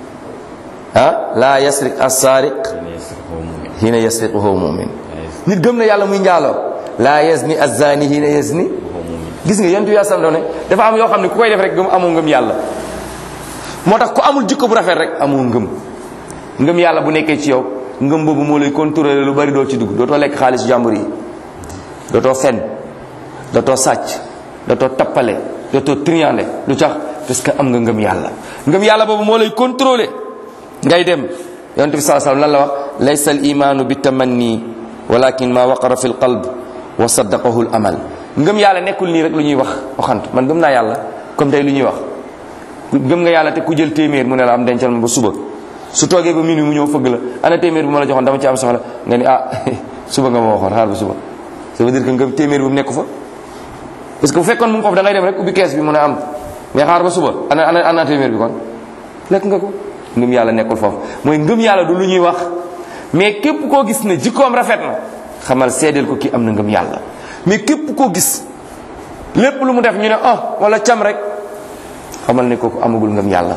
ah la yasriq as-sariq hina yasriqu huwa mu'min nit gëm na yàlla muy njaaloo la yazni az-zani hina yazni gis nga yentu yaa sam ne dafa am yoo xam ne ku koy def rek gëm amoo ngëm yàlla moo tax ku amul jikko bu rafet rek amoo ngëm ngëm yàlla bu nekkee ci yow ngëm boobu moo lay contrôler lu bari doo ci dugg dootoo lekk xaalis jàmbur yi dootoo fen dootoo sàcc dootoo tappale dootoo triande lu tax parce que am nga ngëm yàlla ngëm yàlla boobu moo lay contrôler ngay dem yonent bi saa sallam lan la wax laysa al imanu bi tamanni walakin ma waqara fi l qalb wa saddaqahu l amal ngëm yàlla nekkul nii rek lu ñuy wax waxant man gëm naa yàlla comme tey lu ñuy wax gëm nga yàlla te ku jël téeméer mu ne la am dencal ma ba suba su toogee ba minuit mu ñëw fëgg la ana téeméer bu ma la joxoon dama ci am soxla nga ni ah suba nga ma waxoon xaar ba suba ça veut dire que ngëm téeméer bu mu nekk fa parce que bu fekkoon mu ngi foofu da ngay dem rek ubbi kees bi mu ne am mais xaar ba suba ana ana ana téeméer bi kon lekk nga ko ngëm yàlla nekkul foofu mooy ngëm yàlla du lu ñuy wax mais képp koo gis ne jikkoom rafet na xamal seedeel ko kii am na ngëm yàlla mais képp koo gis lépp lu mu def ñu ne ah wala cam rek xamal ne kooku amagul ngëm yàlla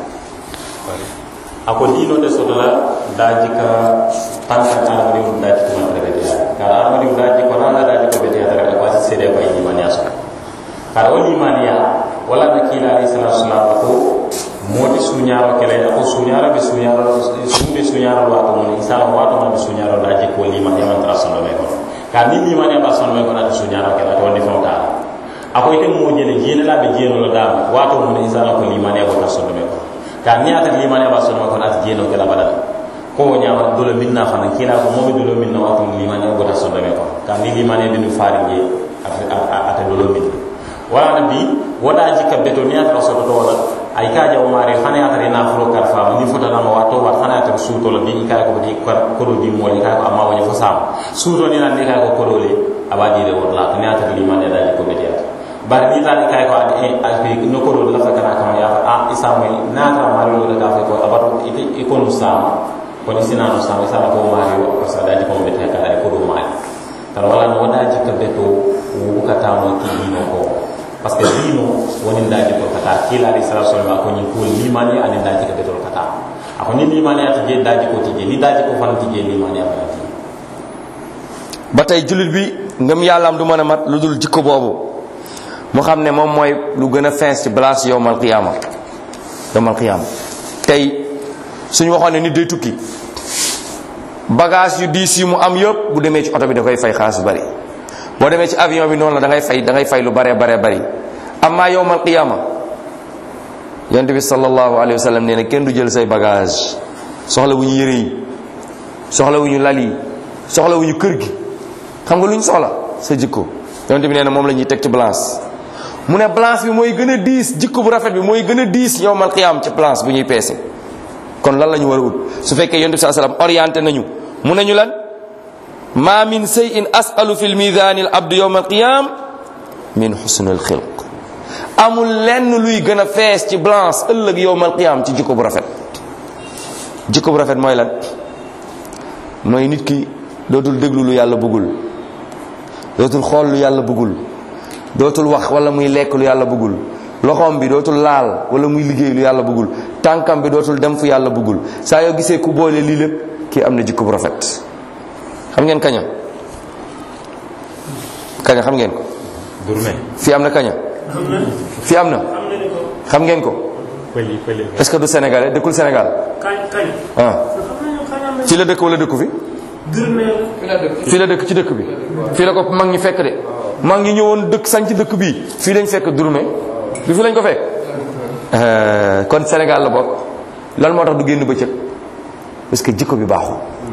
ako dino de sotola daji ka tanka alamadi um daji ko man rebe ya kala alamadi um daji ko nana daji ko bete ya ko asi sede ko yi man yaso kala wali man ya wala na kila alayhi salatu wasalam ko modi suñaro kele ko suñaro be suñaro sumbe suñaro wato mon isala wato man be suñaro daji ko liman ya man trasono be ko ka ni liman ya ba sono be ko na suñaro kele to ni fonta ako ite mo jele jele la be jeno lo dama wato mon isala ko liman ya ko trasono be ko ka ni ata limane ba sonoma kono ata jeno kela badal ko ñama dolo minna fana kila ko momi dolo minna wato limane gota sondome ko ka ni limane dinu faari je ata dolo minna wala na bi wada jikka beto ni ata soto to wala ay ka jaw mari xana ata rena furo kar fa ni fota na wato wa xana ata suuto la bi ka ko di ko do di mo ka ko amma woni fo sam suuto ni na ni ka ko ko dole abadi de wala ni ata limane da jikko beti ata bari ni tani kay ko ade alfi no ko do la fa kana kama ya a isa moy na ta mari lo da fa ko abato ite ikonu sama ko ni sina no sama sama ko mari o ko sa daji ko be ta kala ko do mari tan wala no wada jikka beto wu ka ta mo ki dino ko parce que dino woni daji ko kata kila ri sallallahu alaihi wasallam ko ni ko limani ani daji ka beto kata ako ni limani ati je daji ko tije ni daji ko fan tije limani ati ba tey jullit bi ngëm yàlla am du mën a mat lu dul jikko boobu mu xam ne moom mooy lu gën a fees ci place yowmal qiyaama yowmal qiyaama tey suñu waxoon ne nit day tukki bagage yu diis yu mu am yëpp bu demee ci oto bi da koy fay xaalis bu bari boo demee ci avion bi noonu la da ngay fay da ngay fay lu baree baree bari amma yowmal qiyaama yonent bi sallallahu alayhi wa sallam nee na kenn du jël say bagage soxla wu ñu yëre yi soxla wu ñu lal yi soxla wu ñu kër gi xam nga lu ñu soxla sa jikko yonent bi nee na moom la ñuy teg ci balance mu ne balance bi mooy gën a diis jikko bu rafet bi mooy gën a diis yowmal qiyaam ci balance bu ñuy peese kon lan la ñu war a ut su fekkee yonent bi saa sallam orienté nañu mu nañu lan ma min shay'in as'alu fil mizani al abdu yowmal qiyaam min husnil xilq amul lenn luy gën a fees ci balance ëllëg yowmal qiyaam ci jikko bu rafet jikko bu rafet mooy lan mooy nit ki dootul déglu lu yàlla bëggul dootul xool lu yàlla bëggul dootul wax wala muy lekk lu yàlla bëggul loxoom bi dootul laal wala muy liggéey lu yàlla bëggul tànkam bi dootul dem fu yàlla bëggul saa yoo gisee ku boole lii lépp kii am na jikko bu rafet xam ngeen kaña kaña xam ngeen ko Gourmet. fii am na kaña fii am na xam ngeen ko pëli pëli. est-ce que du sénégalais dëkkul Sénégal kañ kañ. ah xam nañu kañ am fii la dëkk wala dëkku fi fii la dëkk ci dëkk bi fii la ko mag ñi fekk de mag ñi ñëwoon dëkk sañ ci dëkk bii fii lañ fekk Durme du fi lañ ko fekk Euh, kon Sénégal la bokk lan moo tax du génn bëccëg parce que jikko bi baaxul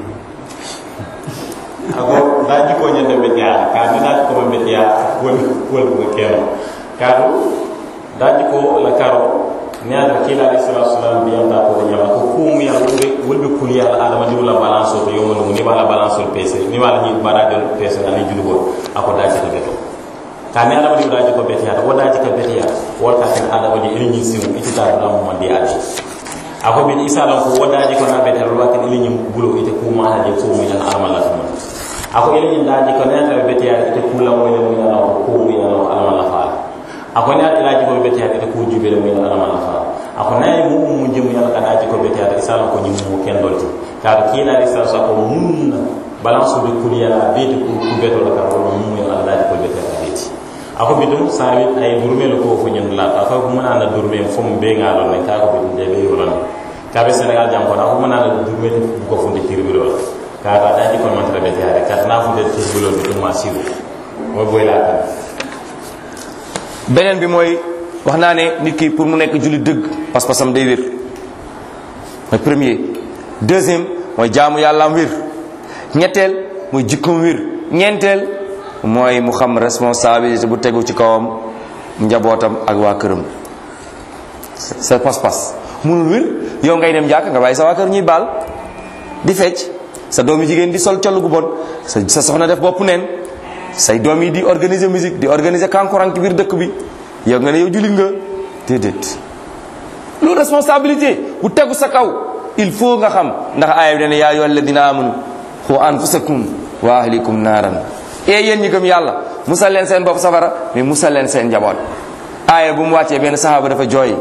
ako da jikko ñande be tiya ka ni da ko be tiya wol wol ko keno ka da jikko la karo ni ala kila alayhi salatu wasalam bi yanta ko nyama ko ko mu yalla wol wol be kul yalla adama di wala balance to yomo ni wala balance to pese ni wala ni bara del pese ani julugo ako da jikko beto ka ni adama di wala jikko be tiya wala jikko be tiya wol ka tan adama di eni ni simu itita da mo mandi adi ako bin isa lan ko wada jikko na be tiya ro ka ni ni bulo ite ko ma ha je so mi tan amala tan ako ele ñin daaji ko neta be beteya ite kula mo ile mo yana ko ko mo yana alama la faala ako ne ila ji ko beteya ite ko jube le mo yana alama la faala ako nay mu mu jëm yana ka daaji ko beteya ite sala ko ñim mo ken dolti ka ki na ri sa ko mun balance be kuliya la be ko ku beto la ka ko mu yana daaji ko beteya beti ako bidum sawi ay durme lo ko fo ñen la ka ko muna na durme fo mo be ngalo ne ka ko bidum de be yolan ka be senegal jam ko na ko muna na durme ko fo de tirbi lo kaata daji kon man trabe tiare kat na fu de ci bulo bi dum ma siwu mo boy la tan beneen bi mooy wax naa ne nit ki pour mu nekk julli dëgg pas-pasam day wér mooy premier deuxième mooy jaamu yàlla am wér ñetteel mooy jikkoom wér ñeenteel mooy mu xam responsabilité bu tegu ci kawam njabootam ak waa këram sa pas-pas munul wér yow ngay dem jàkk nga bàyyi sa waa kër ñuy baal di fecc sa doom yi jigéen di sol col gu bon sa sa soxna def bopp neen say doom yi di organiser musique di organiser kankurang ci biir dëkk bi yow nga ne yow jullit nga déedéet loolu responsabilité bu tegu sa kaw il faut nga xam ndax aaya bi dane yaa ayyuha alladina amanu xu anfusakum wa ahlikum naaran e yéen ñi gëm yàlla musal leen seen bopp safara mais musal leen seen njaboot aaya bu mu wàccee benn sahaaba dafa jooy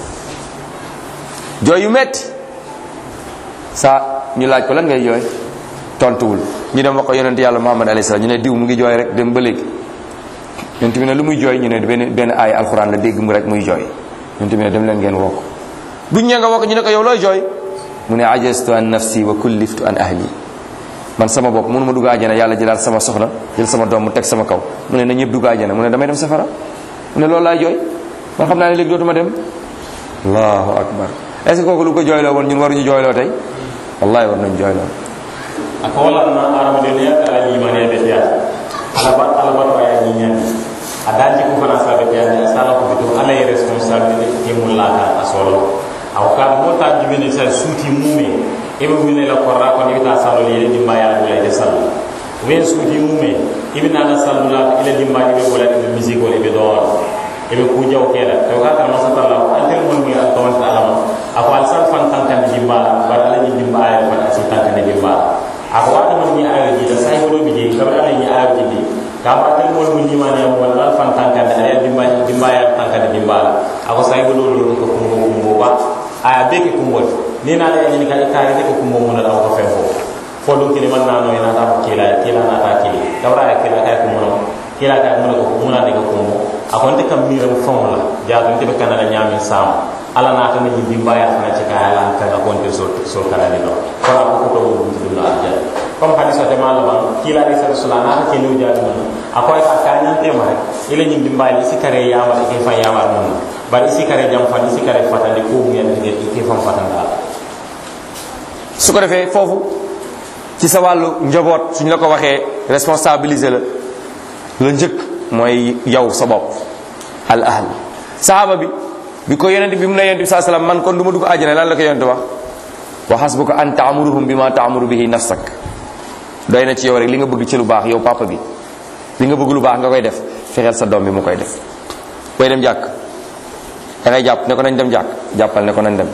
jooy yu metti sa ñu laaj ko lan ngay jooy tontuwul ñu dem wax ko yonent yàlla muhammad alayhi salaam ñu ne diw mu ngi jooy rek dem ba léegi yonent bi ne lu muy jooy ñu ne benn benn aay alxuraan la dégg mu rek muy jooy yonent bi ne dem leen ngeen woo ko buñ ñee nga woo ko ñu ne ko yow looy jooy mu ne ajastu an nafsi wa kulliftu an ahli man sama bopp mënu ma dugg àjjana yàlla jëlaat sama soxna jël sama doom mu teg sama kaw mu ne na ñëpp dugg àjjana mu ne damay dem safara mu ne loolu laay jooy man xam naa ne léegi dootuma dem allahu akbar est ce que kooku lu ko jooyloo woon ñun waruñu jooyloo tey wallahi war nañ jooyloo ako wala na arama de ne ala ni mane be tiya ala ba ala ba to ay ni ñen ada ji ko fana sa be tiya ni sala ko bitu ala ye responsabilité ke mun la ka asolo aw ka mo ta jibe ne sa suti mume e be wile la korra ko ni ta salo le di maya la de sal wen suti mume ibi na la sal la ile di maya be bola de musique wala be do e be ku jaw kela to ka ta masa tala antel mon mi al tawon ta alama ako al sal fan tan kan di ba ba ala ni di maya fa ta tan kan di ba ako wata man ni ayo ji da sai wodo bije kam ala ni ayo ji di ka ba tan mol mun ni mane mo wala fan tan kan da ala di maya di maya tan kan di ba ako sai wodo lo ko ko ko ba aya be ke kumbo ni na la ni ka ka ke ko kumbo mun da ko fe fo fo do kini man na no ina ta ko kila kila na ta kila dawra ya kila ka ko mun kila ka mun ko mun na de ko kumbo ako nte kam mi ram fon la ja to nte be kana la nyami sam ala na ta ni di mbaya fana ci ka ala ka ga konte so so kana ni no ko na ko to bu dum na alja comme hadis o tema laban kila ni sa rasulullah na ke ni ja mun ako ka ka ni te ma ile ni di mbaya si kare ya ma ke fa ya ma mun bari isi kare jam fan isi kare fatandi ko mu yalla ngeen ke fam fatanda su ko defee foofu ci sa wàllu njaboot suñ la ko waxee responsabiliser la la njëkk mooy yow sa bopp al ahl sahaaba bi bi ko yonent bi mu ne yonent bi saa salaam man kon du ma dugg àjjana lan la ko yonent wax wa hasbuka an taamuruhum bi ma taamuru bihi nafsak doy na ci yow rek li nga bëgg ci lu baax yow papa bi li nga bëgg lu baax nga koy def fexeel sa doom bi mu koy def koy dem jàkk da ngay jàpp ne ko nañ dem jàkk jàppal ne ko nañ dem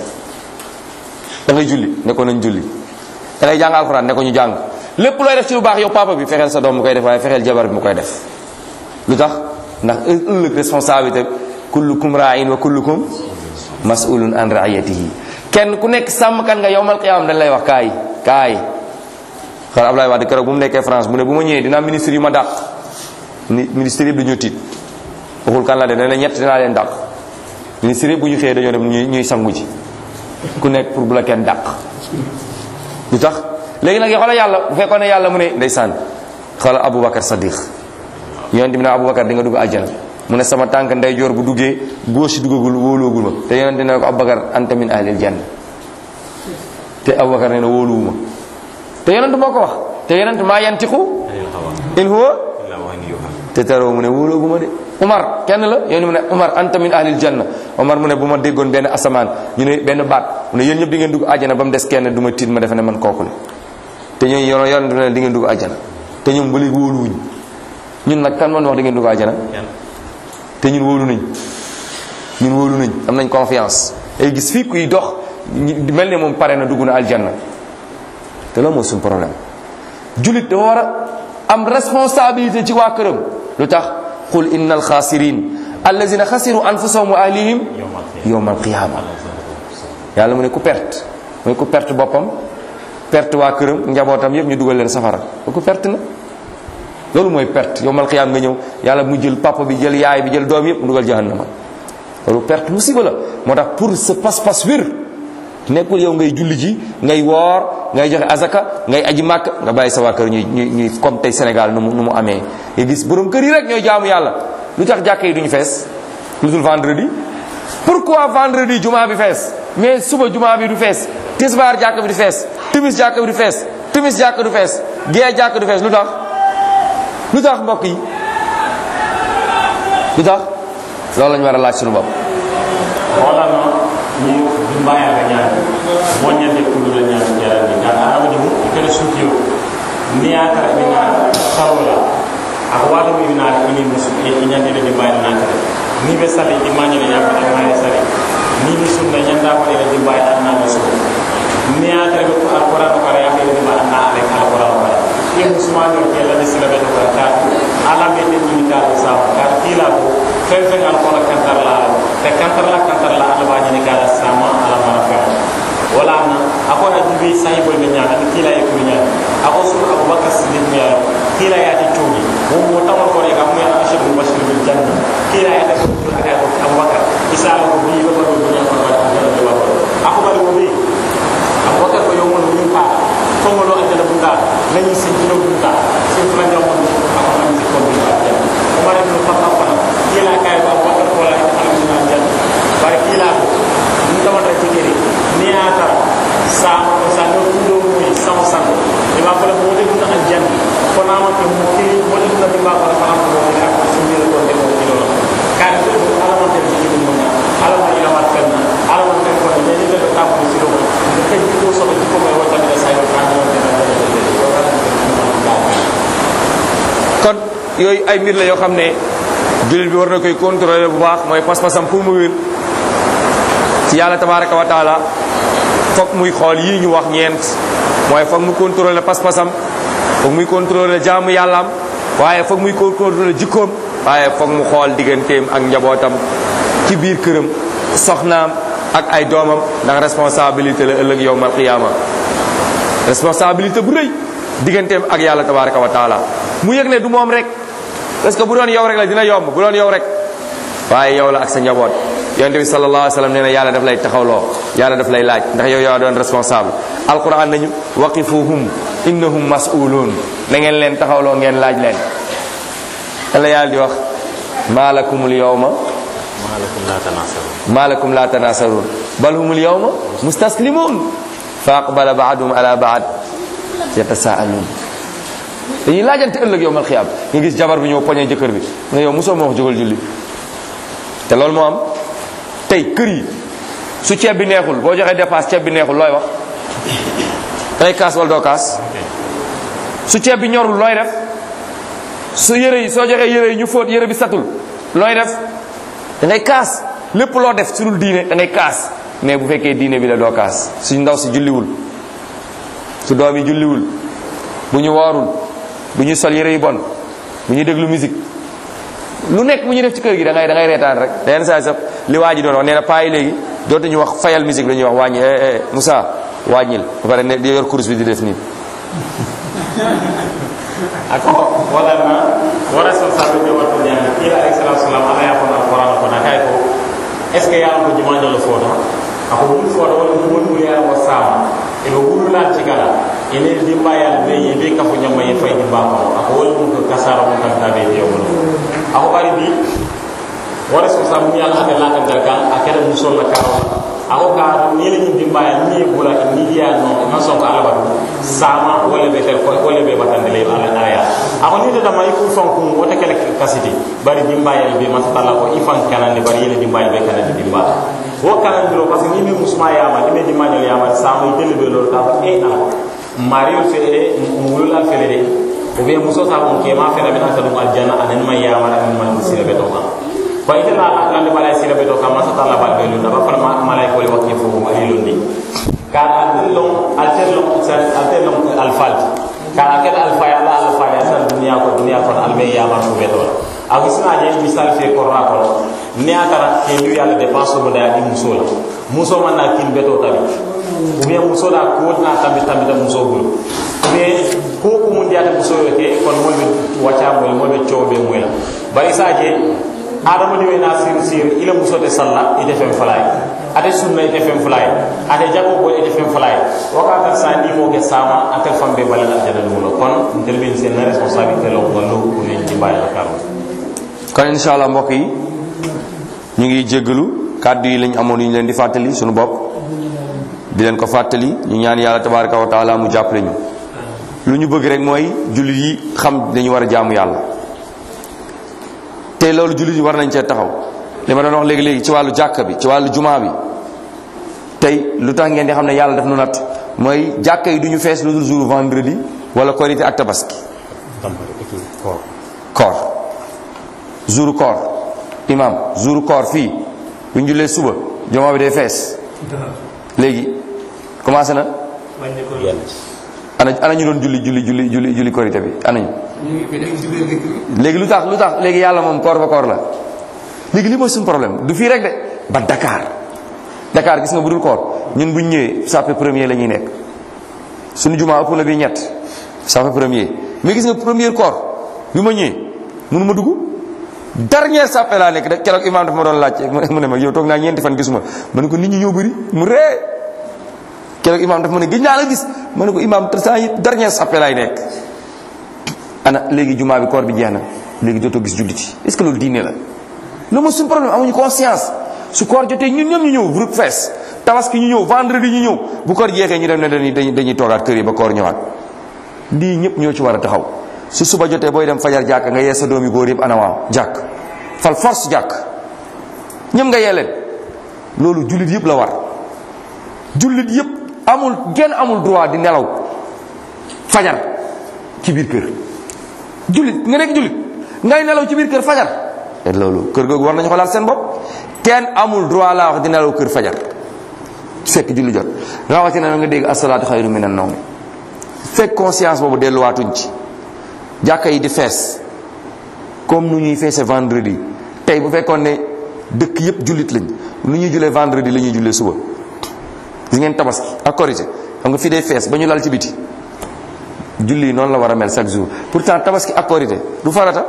da ngay julli ne ko nañ julli da ngay jàng alxuraan ne ko ñu jàng lépp looy def ci lu baax yow papa bi fexeel sa doom mu koy def waaye fexeel jabar bi mu koy def lu tax ndax ëllëg responsabilité kullukum ra'in wa kullukum mas'ulun an ra'iyatihi kenn ku nekk sàmmkat nga yowmal qiyaam dañ lay wax kaay kaay xar Ablaye Wade keroog bu mu nekkee France mu ne bu ma ñëwee dinaa ministre yu ma dàq ni ministre yëpp dañoo tiit waxul kan la de nee na ñett dinaa leen dàq ministre yëpp bu ñu xëyee dañoo dem ñuy ñuy sangu ji ku nekk pour bu la kenn dàq lu tax léegi nag xoolal yàlla bu fekkoon ne yàlla mu ne ndeysaan xoolal Aboubacar Sadiq yonent bi ne Aboubacar di nga dugg àjjana mu ne sama tànk ndeyjoor bu duggee gauche duggagul wóoloogul ma te yonent ne ko Aboubacar anta min ahlil janna te Aboubacar nee na wóoluwuma te yonent moo ko wax te yonent maa yantiqu in huwa te taroo mu ne wóolooguma de Umar kenn la yéen mu ne Umar anta min ahlil janna Umar mu ne bu ma déggoon benn asamaan ñu ne benn baat mu ne yéen ñëpp di ngeen dugg àjjana ba mu des kenn du ma tiit ma defe ne man kooku la te ñooñu yoon yonent ne di ngeen dugg àjjana te ñoom ba léegi wóoluwuñ ñun nag kan man wax di ngeen dugg àjjana te ñun wóolu nañ ñun wóolu nañ am nañ confiance ay gis fii kuy dox mel ne moom pare na dugg na aljanna te loolu mooy suñu problème julit dafa war a am responsabilité ci waa këram lu tax qul inna alxaasirin allazina xasiru anfusahum wa ahlihim yowma alqiyama yàlla mu ne ku perte mooy ku perte boppam perte waa këram njabootam yëpp ñu dugal leen safara ku perte na loolu mooy perte yowmal qiyaam nga ñëw yàlla mu jël papa bi jël yaay bi jël doom yëpp mu dugal jahannama loolu perte musiba la moo tax pour sa pas-pas wér nekkul yow ngay julli ji ngay woor ngay joxe azaka ngay aji màkk nga bàyyi sa waa kër ñuy ñuy ñuy comme tey Sénégal nu mu nu mu amee nga gis borom kër yi rek ñooy jaamu yàlla lu tax jàkka yi duñu fees lu dul vendredi pourquoi vendredi jumaa bi fees mais suba jumaa bi du fees tisbaar jàkka bi du fees timis jàkka bi du fees timis jàkka du fees gee jàkka du fees lu tax lu tax mbokk yi lu tax loolu lañu war a laaj suñu bopp holano ni dumbayaga ñaami moññande kulula ñaami jarani gan aramadimu kene suukiyo niyatara ina sarola ako wato mi winaade ini musu e ñandide dimbayde natare ni ɓe sali imañine yakkata maye sari ni mi sunna ñanda ko ene dimbayde annama su niyatare ɓe alquran o kara yakkede dimba anna alek alquran o kara ye musulmani o ke lani sila ɓe to kara kaatu alamɓe ɗen ñinitaɗo sama kara kiila ko fen fen alkola kantarla te kantarla kantarla alabañini kala sama alamara fen wala na ako a jubi sahibol ɓe ñaata ni kiila e kuri ñaati ako suru aboubacar sidik mi yayo kiila yaati coñi won mo tawol ko e kam mo ashir bashir bil janna kiila yaata ko aka ko aboubacar isala ko bi ba ko dunya ko ba ko ba ako bari mo bi aboubacar ko yomon ni pa ko mo lo ajala bunda nañu sin dino bunda sin fula jamon ako man ci ko bi ba umar ibn khattab fa kiila kay ko aboubacar ko la alhamdulillah janna bari kiila ko ni tamata ci kiri ni ata sa sa do tudo moy sama sango e ma fala mo de duna aljan ko na ma ke mo ke mo de duna dimba ko fa ko mo ka ko sumi ko de mo ci lolo kan ko do ala mo de ci mo na ala mo ila ma kan ala mo de ko de ni de ta ko ci lolo ke ko so ko ko mo wata de sa yo kan mo de na kon yooyu ay mbir la yoo xam ne jullit bi war na koy contrôler bu baax mooy pas-pasam pour mu wér ci yàlla tabaraka wa taala foog muy xool yii ñu wax ñeent mooy foog mu contrôler pas-pasam foog muy contrôler jaamu yàllaam waaye foog muy contrôler jikkoom waaye foog mu xool digganteem ak njabootam ci biir këram soxnaam ak ay doomam ndax responsabilité la ëllëg yowmal qiyaama responsabilité bu rëy digganteem ak yàlla tabaraka wa taala mu yëg ne du moom rek parce que bu doon yow rek la dina yomb bu doon yow rek waaye yow la ak sa njaboot yonente bi sallallahu alayhi wa sallam nee na yàlla daf lay taxawloo yàlla daf lay laaj ndax yow yaa doon responsable alquran nañu waqifuhum innahum mas'ulun na ngeen leen taxawloo ngeen laaj leen yàlla yàlla di wax maalakumul yawma malakum la tanasaru malakum la tanasarun bal humul yawma mustaslimun fa aqbala baaduhum ala baad yatasaalun dañuy laajante ëllëg yowmal xiyaam nga gis jabar bi ñëw poñe jëkkër bi mu ne yow mosoo ma wax jógal julli te loolu moo am tey kër yi su ceeb bi neexul boo joxee dépasse ceeb bi neexul looy wax dangay kaas wala doo kaas su ceeb bi ñorul looy def su yére yi soo joxee yére yi ñu fóot yére bi satul looy def da ngay kaas lépp loo def su dul diine da ngay kaas mais bu fekkee diine bi la doo kaas su ndaw si julliwul su doom yi julliwul bu ñu woorul bu ñu sol yére yu bon bu ñu déglu musique lu nekk bu ñu def ci kër gi da ngay da ngay reetaan rek da yenn saa sax li waa ji doon wax nee na paa yi léegi dootuñu wax fayal musique la ñuy wax wàññi eh eh Moussa wàññil ba pare ne di yor course bi di def nii ako waɗanna wo responsabilité watto ñaami kiila alayhi salatu wasalam ala yafon alqouran kono kay ko est ce que yalan ko jumañolo footo ako wul footo walla won wuliyala wo sama eɓe wululan cigala ene dimbayal be ye be kafo ñamma ye fay dimba kono ako wol mum ko kasara mum tamta be yewmono ako ɓari bi wo responsable mi ala ate latangal kan a keta musolla karola ako ka ni la ñin dimbaya ni bula ni ya no ma son ko ala batu sama wala be tel ko wala be batande le ala aya ako ni de dama iku fon ko wota kala kasiti bari dimbaya be ma tala ko ifan kanan ni bari yele dimbaya be kanan dimba wo kanan diro parce que ni me musma ya ma ni me dimanya ya ma sama itele be lo ta e ala mario fele mulula fele de o be muso sa ko ke ma fele be na sa dum aljanna anan ma ya ma anan ma sira be to wa ite na lande balay sila be to kam masa tala bal be lunda ba fala malay ko le wakki fo ma ali lundi ka atel long atel long sal atel long al falt ka atel al faya la al faya sal dunya ko dunya ko al be ya ma ko be to ak sina je misal fe ko ra ko ne atara ke ñu yalla dépense mo da di muso la muso man na kin be to tabi ou bien muso da ko na tambi tambi da muso bulu ou bien ko ko mun diata muso yo ke kon mo be wacha mo mo be ciobe mo la bari sa je adama ni na sir sir ila musote salla ite fem falay ate sunna ite fem falay ate jago ko ite fem falay waka ta sa ni mo ke sama ate fambe balal aljana dum kon ndel ben sen na responsabilité lo ko lo ko ni ci bayal karo kon inshallah mbokk yi ñu ngi jéggalu kàddu yi lañ amoon ñu leen di fàttali suñu bopp di leen ko fàttali ñu ñaan yàlla tabaraka wa taala mu jàppale ñu lu ñu bëgg rek mooy jullit yi xam dañu war a jaamu yàlla te loolu jullit yi war nañ cee taxaw li ma doon wax léegi léegi ci wàllu jàkka bi ci wàllu jumaa bi tey lu tax ngeen di xam ne yàlla daf nu natt mooy jàkka yi du ñu fees lu dul jour vendredi wala korité ak tabaski koor jour koor imam jour koor fii bu ñu jullee suba jumaa bi day fees léegi commencé na ana ana ñu doon julli julli julli julli julli korité bi ana ñu léegi lu tax lu tax léegi yàlla moom koor ba koor la léegi li mooy suñu problème du fii rek de ba Dakar Dakar gis nga bu dul koor ñun bu ñu ñëwee sàppe premier la ñuy nekk suñu jumaa ëpp na bi ñett sàppe premier mais gis nga premier koor bi ma ñëwee mënu ma dugg dernier sàppe laa nekk rek keroog imaam dafa ma doon laaj mu ne ma yow toog naa ñeenti fan gisuma ma ne ko nit ñi ñëw bëri mu ree keroog imaam dafa ma ne gëj naa la gis ma ne ko imaam saa yi dernier sàppe laay nekk ana léegi jumaa bi koor bi jeex na léegi dootoo gis julliti est ce que loolu diine la loolu mooy suñu problème amuñu conscience su koor jotee ñun ñëpp ñu ñëw groupe fees tabaski ñu ñëw vendredi ñu ñëw bu koor jeexee ñu dem ne dañuy dañuy dañuy toogaat kër yi ba koor ñëwaat lii ñëpp ñoo ci war a taxaw su suba jotee booy dem fajar jàkk nga yee sa doomi góor yëpp ana waaw jàkk fal force jàkk ñëpp nga yee leen loolu jullit yëpp la war jullit yëpp amul genn amul droit di nelaw fajar ci biir kër jullit nga nekk jullit ngay nelaw ci biir kër fajar et loolu kër googu war nañu xoolaat seen bopp kenn amul droit laa wax di nelaw kër fajar fekk julli jot rawatina nga dégg asalaatu xayru minan nawm fekk conscience boobu delluwaatuñ ci jàkka yi di fees comme nu ñuy feese vendredi tey bu fekkoon ne dëkk yëpp jullit lañ nu ñuy jullee vendredi la ñuy jullee suba gis ngeen tabaski ak korité xam nga fii day fees ba ñu lal ci biti julli noonu la war a mel chaque jour pourtant tabaski ak korité du farata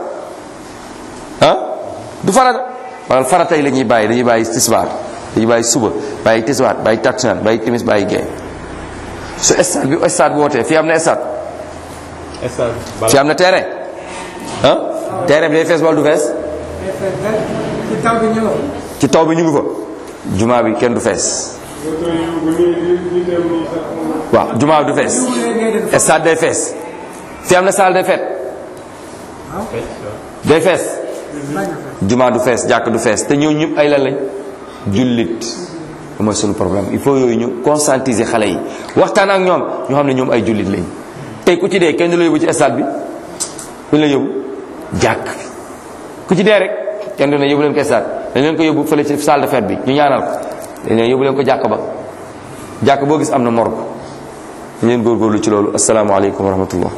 ah du farata wala farata yi la ñuy bàyyi dañuy bàyyi tisbaar dañuy bàyyi suba bàyyi tisbaar bàyyi takkusaan bàyyi timis bàyyi gee su stade bi stade bi wootee fii am na stade fii am na terrain ah terrain bi day fees wala du fees ci taw bi ñëw ci taw bi ñu ngi fa jumaa bi kenn du fees waaw jumaa bi du fees stade day fees fi am na salle day fet day fees jumaa du fees jàkk du fees te ñëw ñëpp ay lan lañ jullit mooy sunu problème il faut yooyu ñu conscientiser xale yi waxtaan ak ñoom ñu xam ne ñoom ay jullit lañ tey ku ci dee kenn du la yóbbu ci stade bi fu ñu la yóbbu jàkk ku ci dee rek kenn du ne yóbbu leen ko stade dañ leen ko yóbbu fële ci salle de fête bi ñu ñaanal ko dañ leen yóbbu leen ko jàkk ba jàkk boo gis am na morgue ñu leen góorgóorlu ci loolu asalaamaaleykum wa rahmatullah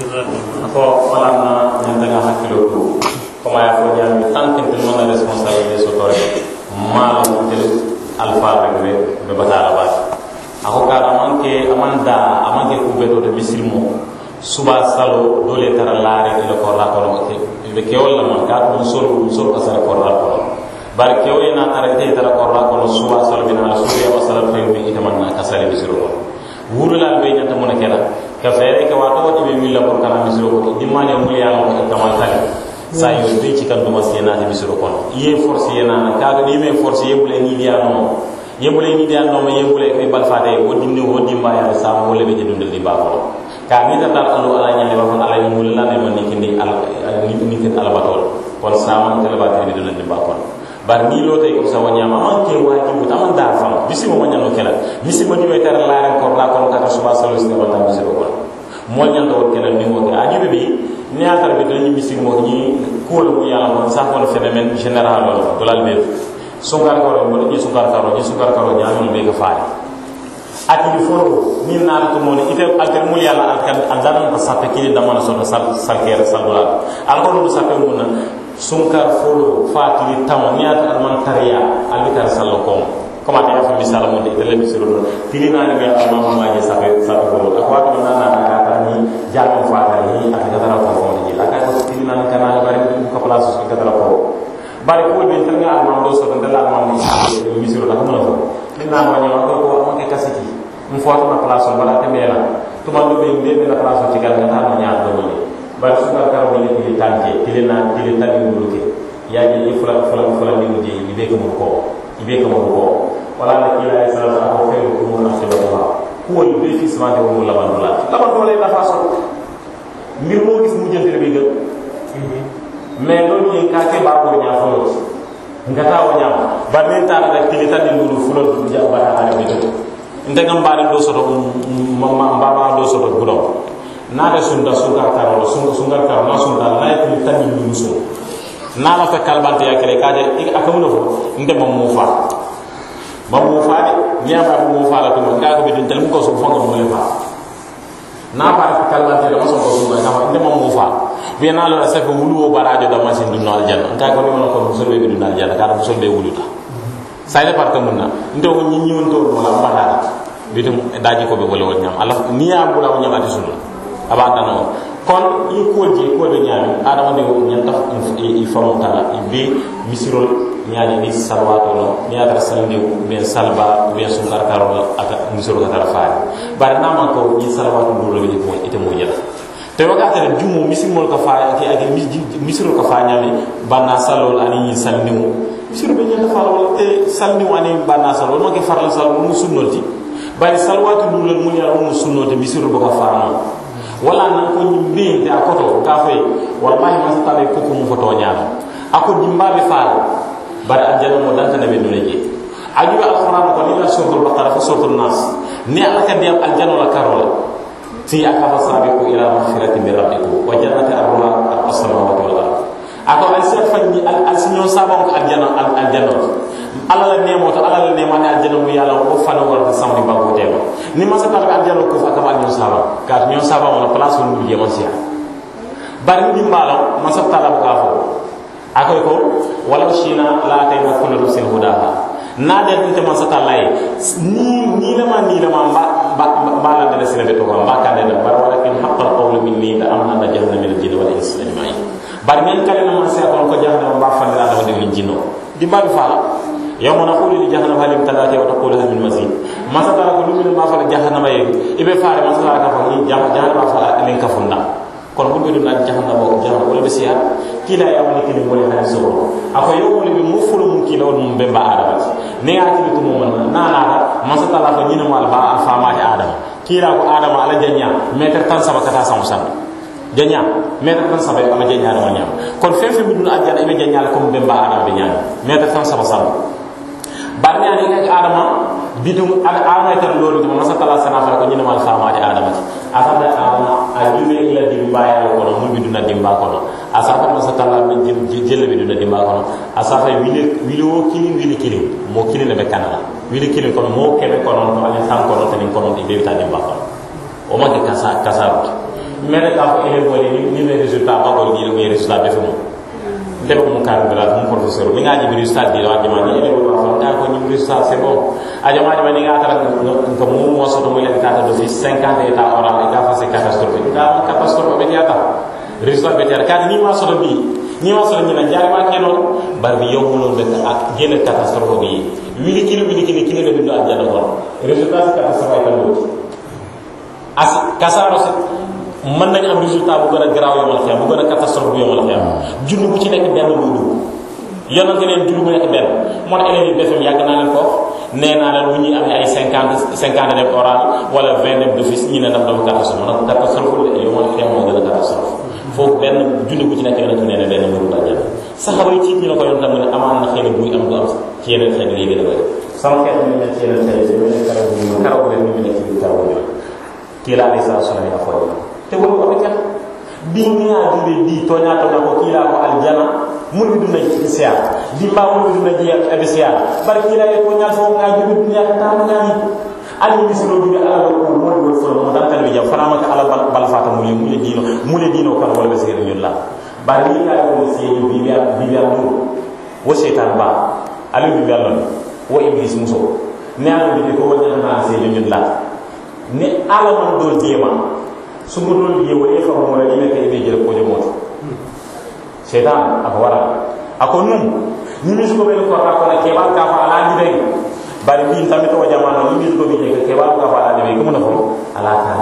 ko walanna ñin daga hakkilo to comme aya fo ñami tant que mana responsabilité so tore mala tel alfa rek be be batala ba ako ka amanke amanda amanke ku bedo de misilmo suba salo dole tara laare ila ko la ko ke be ke wala man ka dum sol sol ka sara ko la ko bar ke o ina tara te tara ko la ko suba salo bin ala suya wa salam fe be ita man ka sare misilo ko wurulal be ñanta mona kela ka fere ke wato wati be willa por kana misiro ko dimane mul ya ko kamal tali sa yo be ci kan duma sena te misiro ko ye force ye na ka ga ni me force ye bule ni dia no ye bule ni dia no ye bule ke bal fade wo dimni wo dimba ya sa mo le be je dundal di ba ko ka mi ta dal allo ala nyane ba ko ala ni mul la ne man ni kindi al ni ni kin ala batol kon sa man kala ba te be dundal di ba ko bar ni lo tay ko sa wanyama man ke wajibu taman da fam bisi mo wanyano kala bisi mo diwe tar la ko la ko ka suba salo sti ko tan misiro ko mo nyanta won kala ni mo ke ajibe bi ni atar bi dañu misir mo ni ko lu yalla mo sa ko phénomène général lo do lal be sungar ko mo ni sungar ko ni sungar ko nyaami be ka faale ati foro ni na to mo ni ite alter mul yalla alkan andaran ko sappe kini damana so sal sal kere sal dula alko no sappe mo na sunkar folo fatili taw niata alman tariya albitar sallo kom koma ta yafa misala mo de le misiro do tilina ni be alma ma je sabe sabe folo akwa to na na ka ta ni jamo fata ni ata ka tara ko fo ni aka ko tilina ni kana bari ko place ko ka tara ko bari ko be tan ga alma do so tan la alma ni misiro da ko no tilina mo nyawa ko ko mo ke kasiti mu fo na place bala te mela to man do be be na place ci ga ta na nyaa do ni bari sukar karo ni tili tante tili na tili tali muluke yaji ni fula fula fula ni muje ibe ko ko ibe ko ko wala na kila ya sala ko fe ko mo na se ba ko ibe fi sama de mo la bandula la bandula la fa so mbir mo gis mu jënte be gën mais do ni ka ke ba ko nya fo nga ta wanya ba men ta da tili tali mulu fula du ja ba ha be to ndegam ba do soto ma ba do soto gudo naata sunda sunkar karo la sunga sungar karo na sunda la yati tani ni muso na la fa kalbante ya kere kaje ik akamuno fo nde mo mo fa ba mo fa de niya ba mo fa la to nga ko be dun tan ko so fo ko mo le fa na ba fa kalbante la so ko sunga na nde mo mo fa be na la sa ko wulu o barajo da masin dun al janna nga ko ni mo ko musul be dun al janna ka musul be wuluta sai da parka munna nde ko nyi nyi won to no la bada bitum daji ko be wala won nyam ala niya bula won nyam ati sunna aba dano kon i kuwol je kuwol be ñaami adama de ñanta i famutala i be misirol ñaani ni salwato no ni atara salnde bien salba bien sunkar karo ata misiro ka tara faari bari na man ko ni salwato duro be mo ite mo jela te waga tara jumo misimol ka fa ke age misiro ka fa ñami banna salol ani ni salnimu misiro be ñanta fa wala te salnimu ani banna salol ma ke farla salol mu sunnolti bari salwato duro mun yara mu sunnote misiro be ka fa wala nan ko ñimbe de akoto ka fay wallahi ma tabe ko ko mu foto nyaama ako dimbabe faal bar aljana mo danta nabe dole je aju alquran ko ni la suratul baqara fa suratul nas ni ala ka diam aljana la karola fi akafa sabiqu ila maghfirati min rabbikum wa jannati arruha as-samawati wal ard ako al sat fanni al al sinyo sabon aljana al aljana ala la nemo to ala la nemo ne aljana mu yalla ko fana war ta samni banko tema ni ma sa ta aljana ko fa kama aljon saba ka nyon saba wala place mu je man sia bari ni mbalo ma sa ta la ka fo akoy ko wala shina la tay na kullu rusul hudaha na de nte man sa ta lay ni ni la ma ni la ma ba ba la de sila be to ba ka de bar wala kin haqqal qawlu minni la amna na jahannam min al-jinni wal insi ajma'in bar men kala na man sa ko ko jahannam ba fa la da de jinno di ba fa يوم نقول لجهنم هل امتلأت وتقول هل من مزيد ما سترى كل من ما فعل جهنم يجي إبه فار ما سترى كفني جهنم فعل إلين كفنا kono ɓurɓe ɗum naati jahannama o jahannama wala ɓe siya kiila e amani kini woni hadi sowo ako yowmole ɓe mo fulo mum kiila on mum ɓe mba adamati ne yakili to mum nanata masatala ko ñinamo alba a famati adama kiila ko adama ala jaña métre tan saba kata sango santo jaña métre tan saba ala jaña adama ñama kono fen fen ɓe ɗum ajjana eɓe jañala comme ɓe mba adama ɓe ñami métre tan saba sango barni ani kake adama bidum ada adama tan lolu dum masa tala sana fara ko nyina mal fama di adama ti asata adama a jume ila dimba ya ko no mun biduna dimba ko no asata masa tala min jelle biduna dimba ko no asata wili wili wo kili wili kili mo kili ne be kanala wili kili ko mo kebe ko no to ali san ko no tan ko no di be ta dimba ko o ma ke kasa kasa mere ka ko ele boli ni ni le resultat ba ko di le resultat be fumo ndebe mu kar dara mu professeur mi ngaji bi resultat di wa jama ni ele wa fa nga ko ni resultat c'est bon a jama jama ni nga tara ko mu mo so to mo len tata do fi 50 état oral e ka fa c'est catastrophe da catastrophe be diata resultat be diata kan ni ma so do bi ni ma so ni na jari ma ke non bar bi yow mo be ak gene catastrophe bi wili kilo wili kilo kilo be do ajana ko resultat c'est catastrophe ka do as kasaro mën nañ am résultat bu gën a garaaw yomal xiyam bu gën a catastrophe bu yomal xiyam junni bu ci nekk benn muy dugg yonante leen junni bu nekk benn moo tax élèves yi BFM yàgg naa leen ko nee naa leen bu ñuy amee ay cinquante cinquante dem oral wala vingt dem d'office ñu ne daf dafa catastrophe nag catastrophe de yomal xiyam moo gën a catastrophe foofu benn junni bu ci nekk yonante nee na benn mënu la jël saxaba yi ci ñu la ko yonante mu ne amaan na xëy na buy am du am ci yeneen xeet yi gën a bëri sama xeet ñu nekk ci yeneen xeet yi ñu nekk karaw bu ñu karaw bu leen ñu nekk ci karaw bu ñu kii la alayhi salatu wasallam ya fooy te woni ko ɓe di ñaadiɓe di toñatoña ko kiila ko aljana mun ɓe ɗumna siyar di mba mun ɓe ɗumna jeeya eɓe siyar bar kiila e toñal fo ngajiɓe duniya tamañani ali misiro duɓe ala ko moɗi wol folo mo dantan ɓe jam fanamaka ala bala fata mule mule dino mule dino kan wala ɓe sigiri ñulla bar ni kaɗa ko seeño bibiya bibiya ɗum wo cheytan ba ali bibiya lon wo iblis muso ne ala mbiɗe ko woñatana seeño ñulla ne ala man do deema sumu dol ye woni fa mo la ina kay be jere ko jomoto setan ako wara ako num ni mi ko be ko ra ko na ke ba ka fa ala di be bari bi tamit to jamano ni mi ko be je ke ba ka fa ala di be ko mo fo ala ta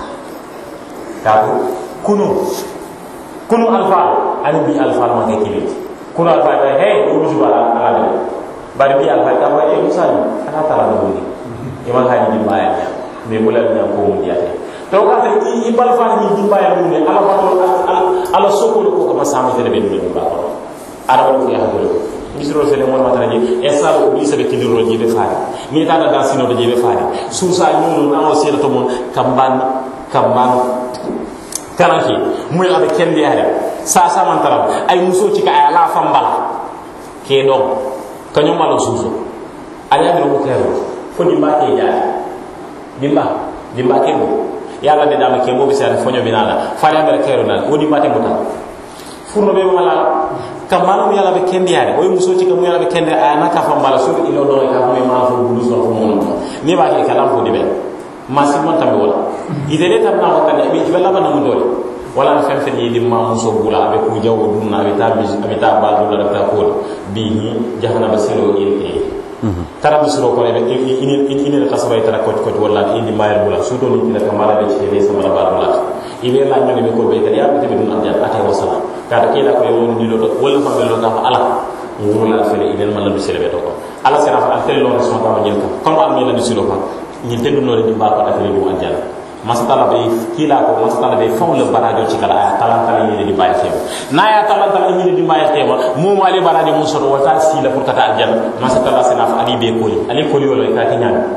ka ko kunu kunu alfa ani bi alfa ma ke kili kunu alfa be he o mi ala ala di bari bi alfa ka fa e musa ni ala ta la do ni e ma ha ni ba ya me bulal nya ko mu diate to ka ta i bal fa ni dimba ya mun ne ala wato ala soko ko ko masama tele be dum ba ko ara ko ya hado misro fele mon mata ni e sa ko bi sabe kidiro ji be faari ni ta da sino de ji be faari su sa nyunu na o sira to mon kamban kamban karanki muy abe kendi ya sa sa man taram ay muso ci ka ay ala fambala ke dom kanyo malo suso ala mi ko kero fo dimba ke ja dimba dimba ke mo yalla de dama ke mobi sare fonyo binala fare amere kero nan wodi mate muta furno be mala kamala mu yalla be kendi yare o muso ci kam yalla be kendi ana ka fam bala su ilo do ka mo ma fo bulu so fo mon ni ba ke kalam fo dibe ma si mon tambe wala idele tam na wakane be ci bella bana mu dole wala na fen fen yi di ma muso bula be ku jawo dum na be ta bi be ta ba do la ta ko bi ni jahana basiro in tara misiro ko ebe ini ini ka sabay tara ko ko wala indi mayal bula su do ni ka mala be ci be sama la ba bula ibe la ñu be ko be ka ya be be dun anja ata wa sala ka da kila ko yo ni lo wala fa be lo ka ala nguru la fele inen man la bi sele be to ko ala sera fa altel lo so ta ñel ka kon am ni la misiro fa ñi te du no di ba ko ta fele du anja masatala be kila ko masatala be faw le barajo ci kala aya talan talan ni di baye tema na ya talan talan ni di baye tema mo mo ali barajo mo so wata si la pour kata aljanna masatala sena fa ali be koli ali koli wala ka ki ñaan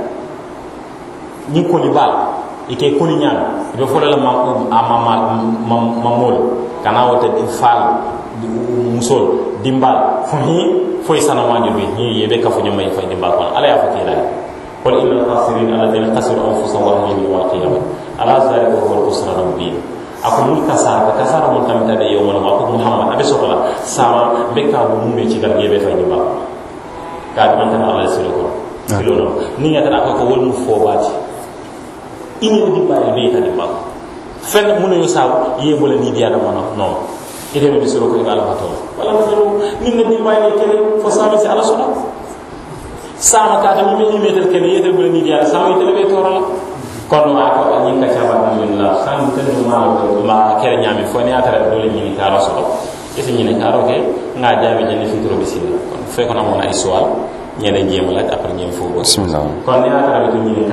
ni koli ba ike koli ñaan do fo la ma ma ma ma mol kana wata di fal musol dimbal fo ni fo sana ma bi ni yebe ka fo ñamay fa dimbal ko ala ya fa kila قل إن الخاسرين الذين خسروا أنفسهم وأهلهم يوم القيامة ألا ذلك هو الخسران المبين ako mul kasara ka kasara mun tamita be yawmal ma ko muhammad abe sokola sama be ka bu mumbe ci gar yebe fay ba ka man tan ala silo ko silo no ni nga tan ko wol mu fo baati ini di ba be ta di ba fen mun yo saw yebo la ni dia da mono no ide be silo ko ngala fato wala ma ni nga di ba ni kene fo sama ci ala solo sama kata mi mi metel ken yetel bula ni dia sama yetel be torala kono wa ko ni ka chaba min la san tan ma ko mba kere ñami fo ni atara dole ñini karo soto isi ñini karo ke nga jaabi jani fitro bisila kon fe ko na mona ay suwal ñene jema laaj après ñem fo bismillah kon ni atara bi ñini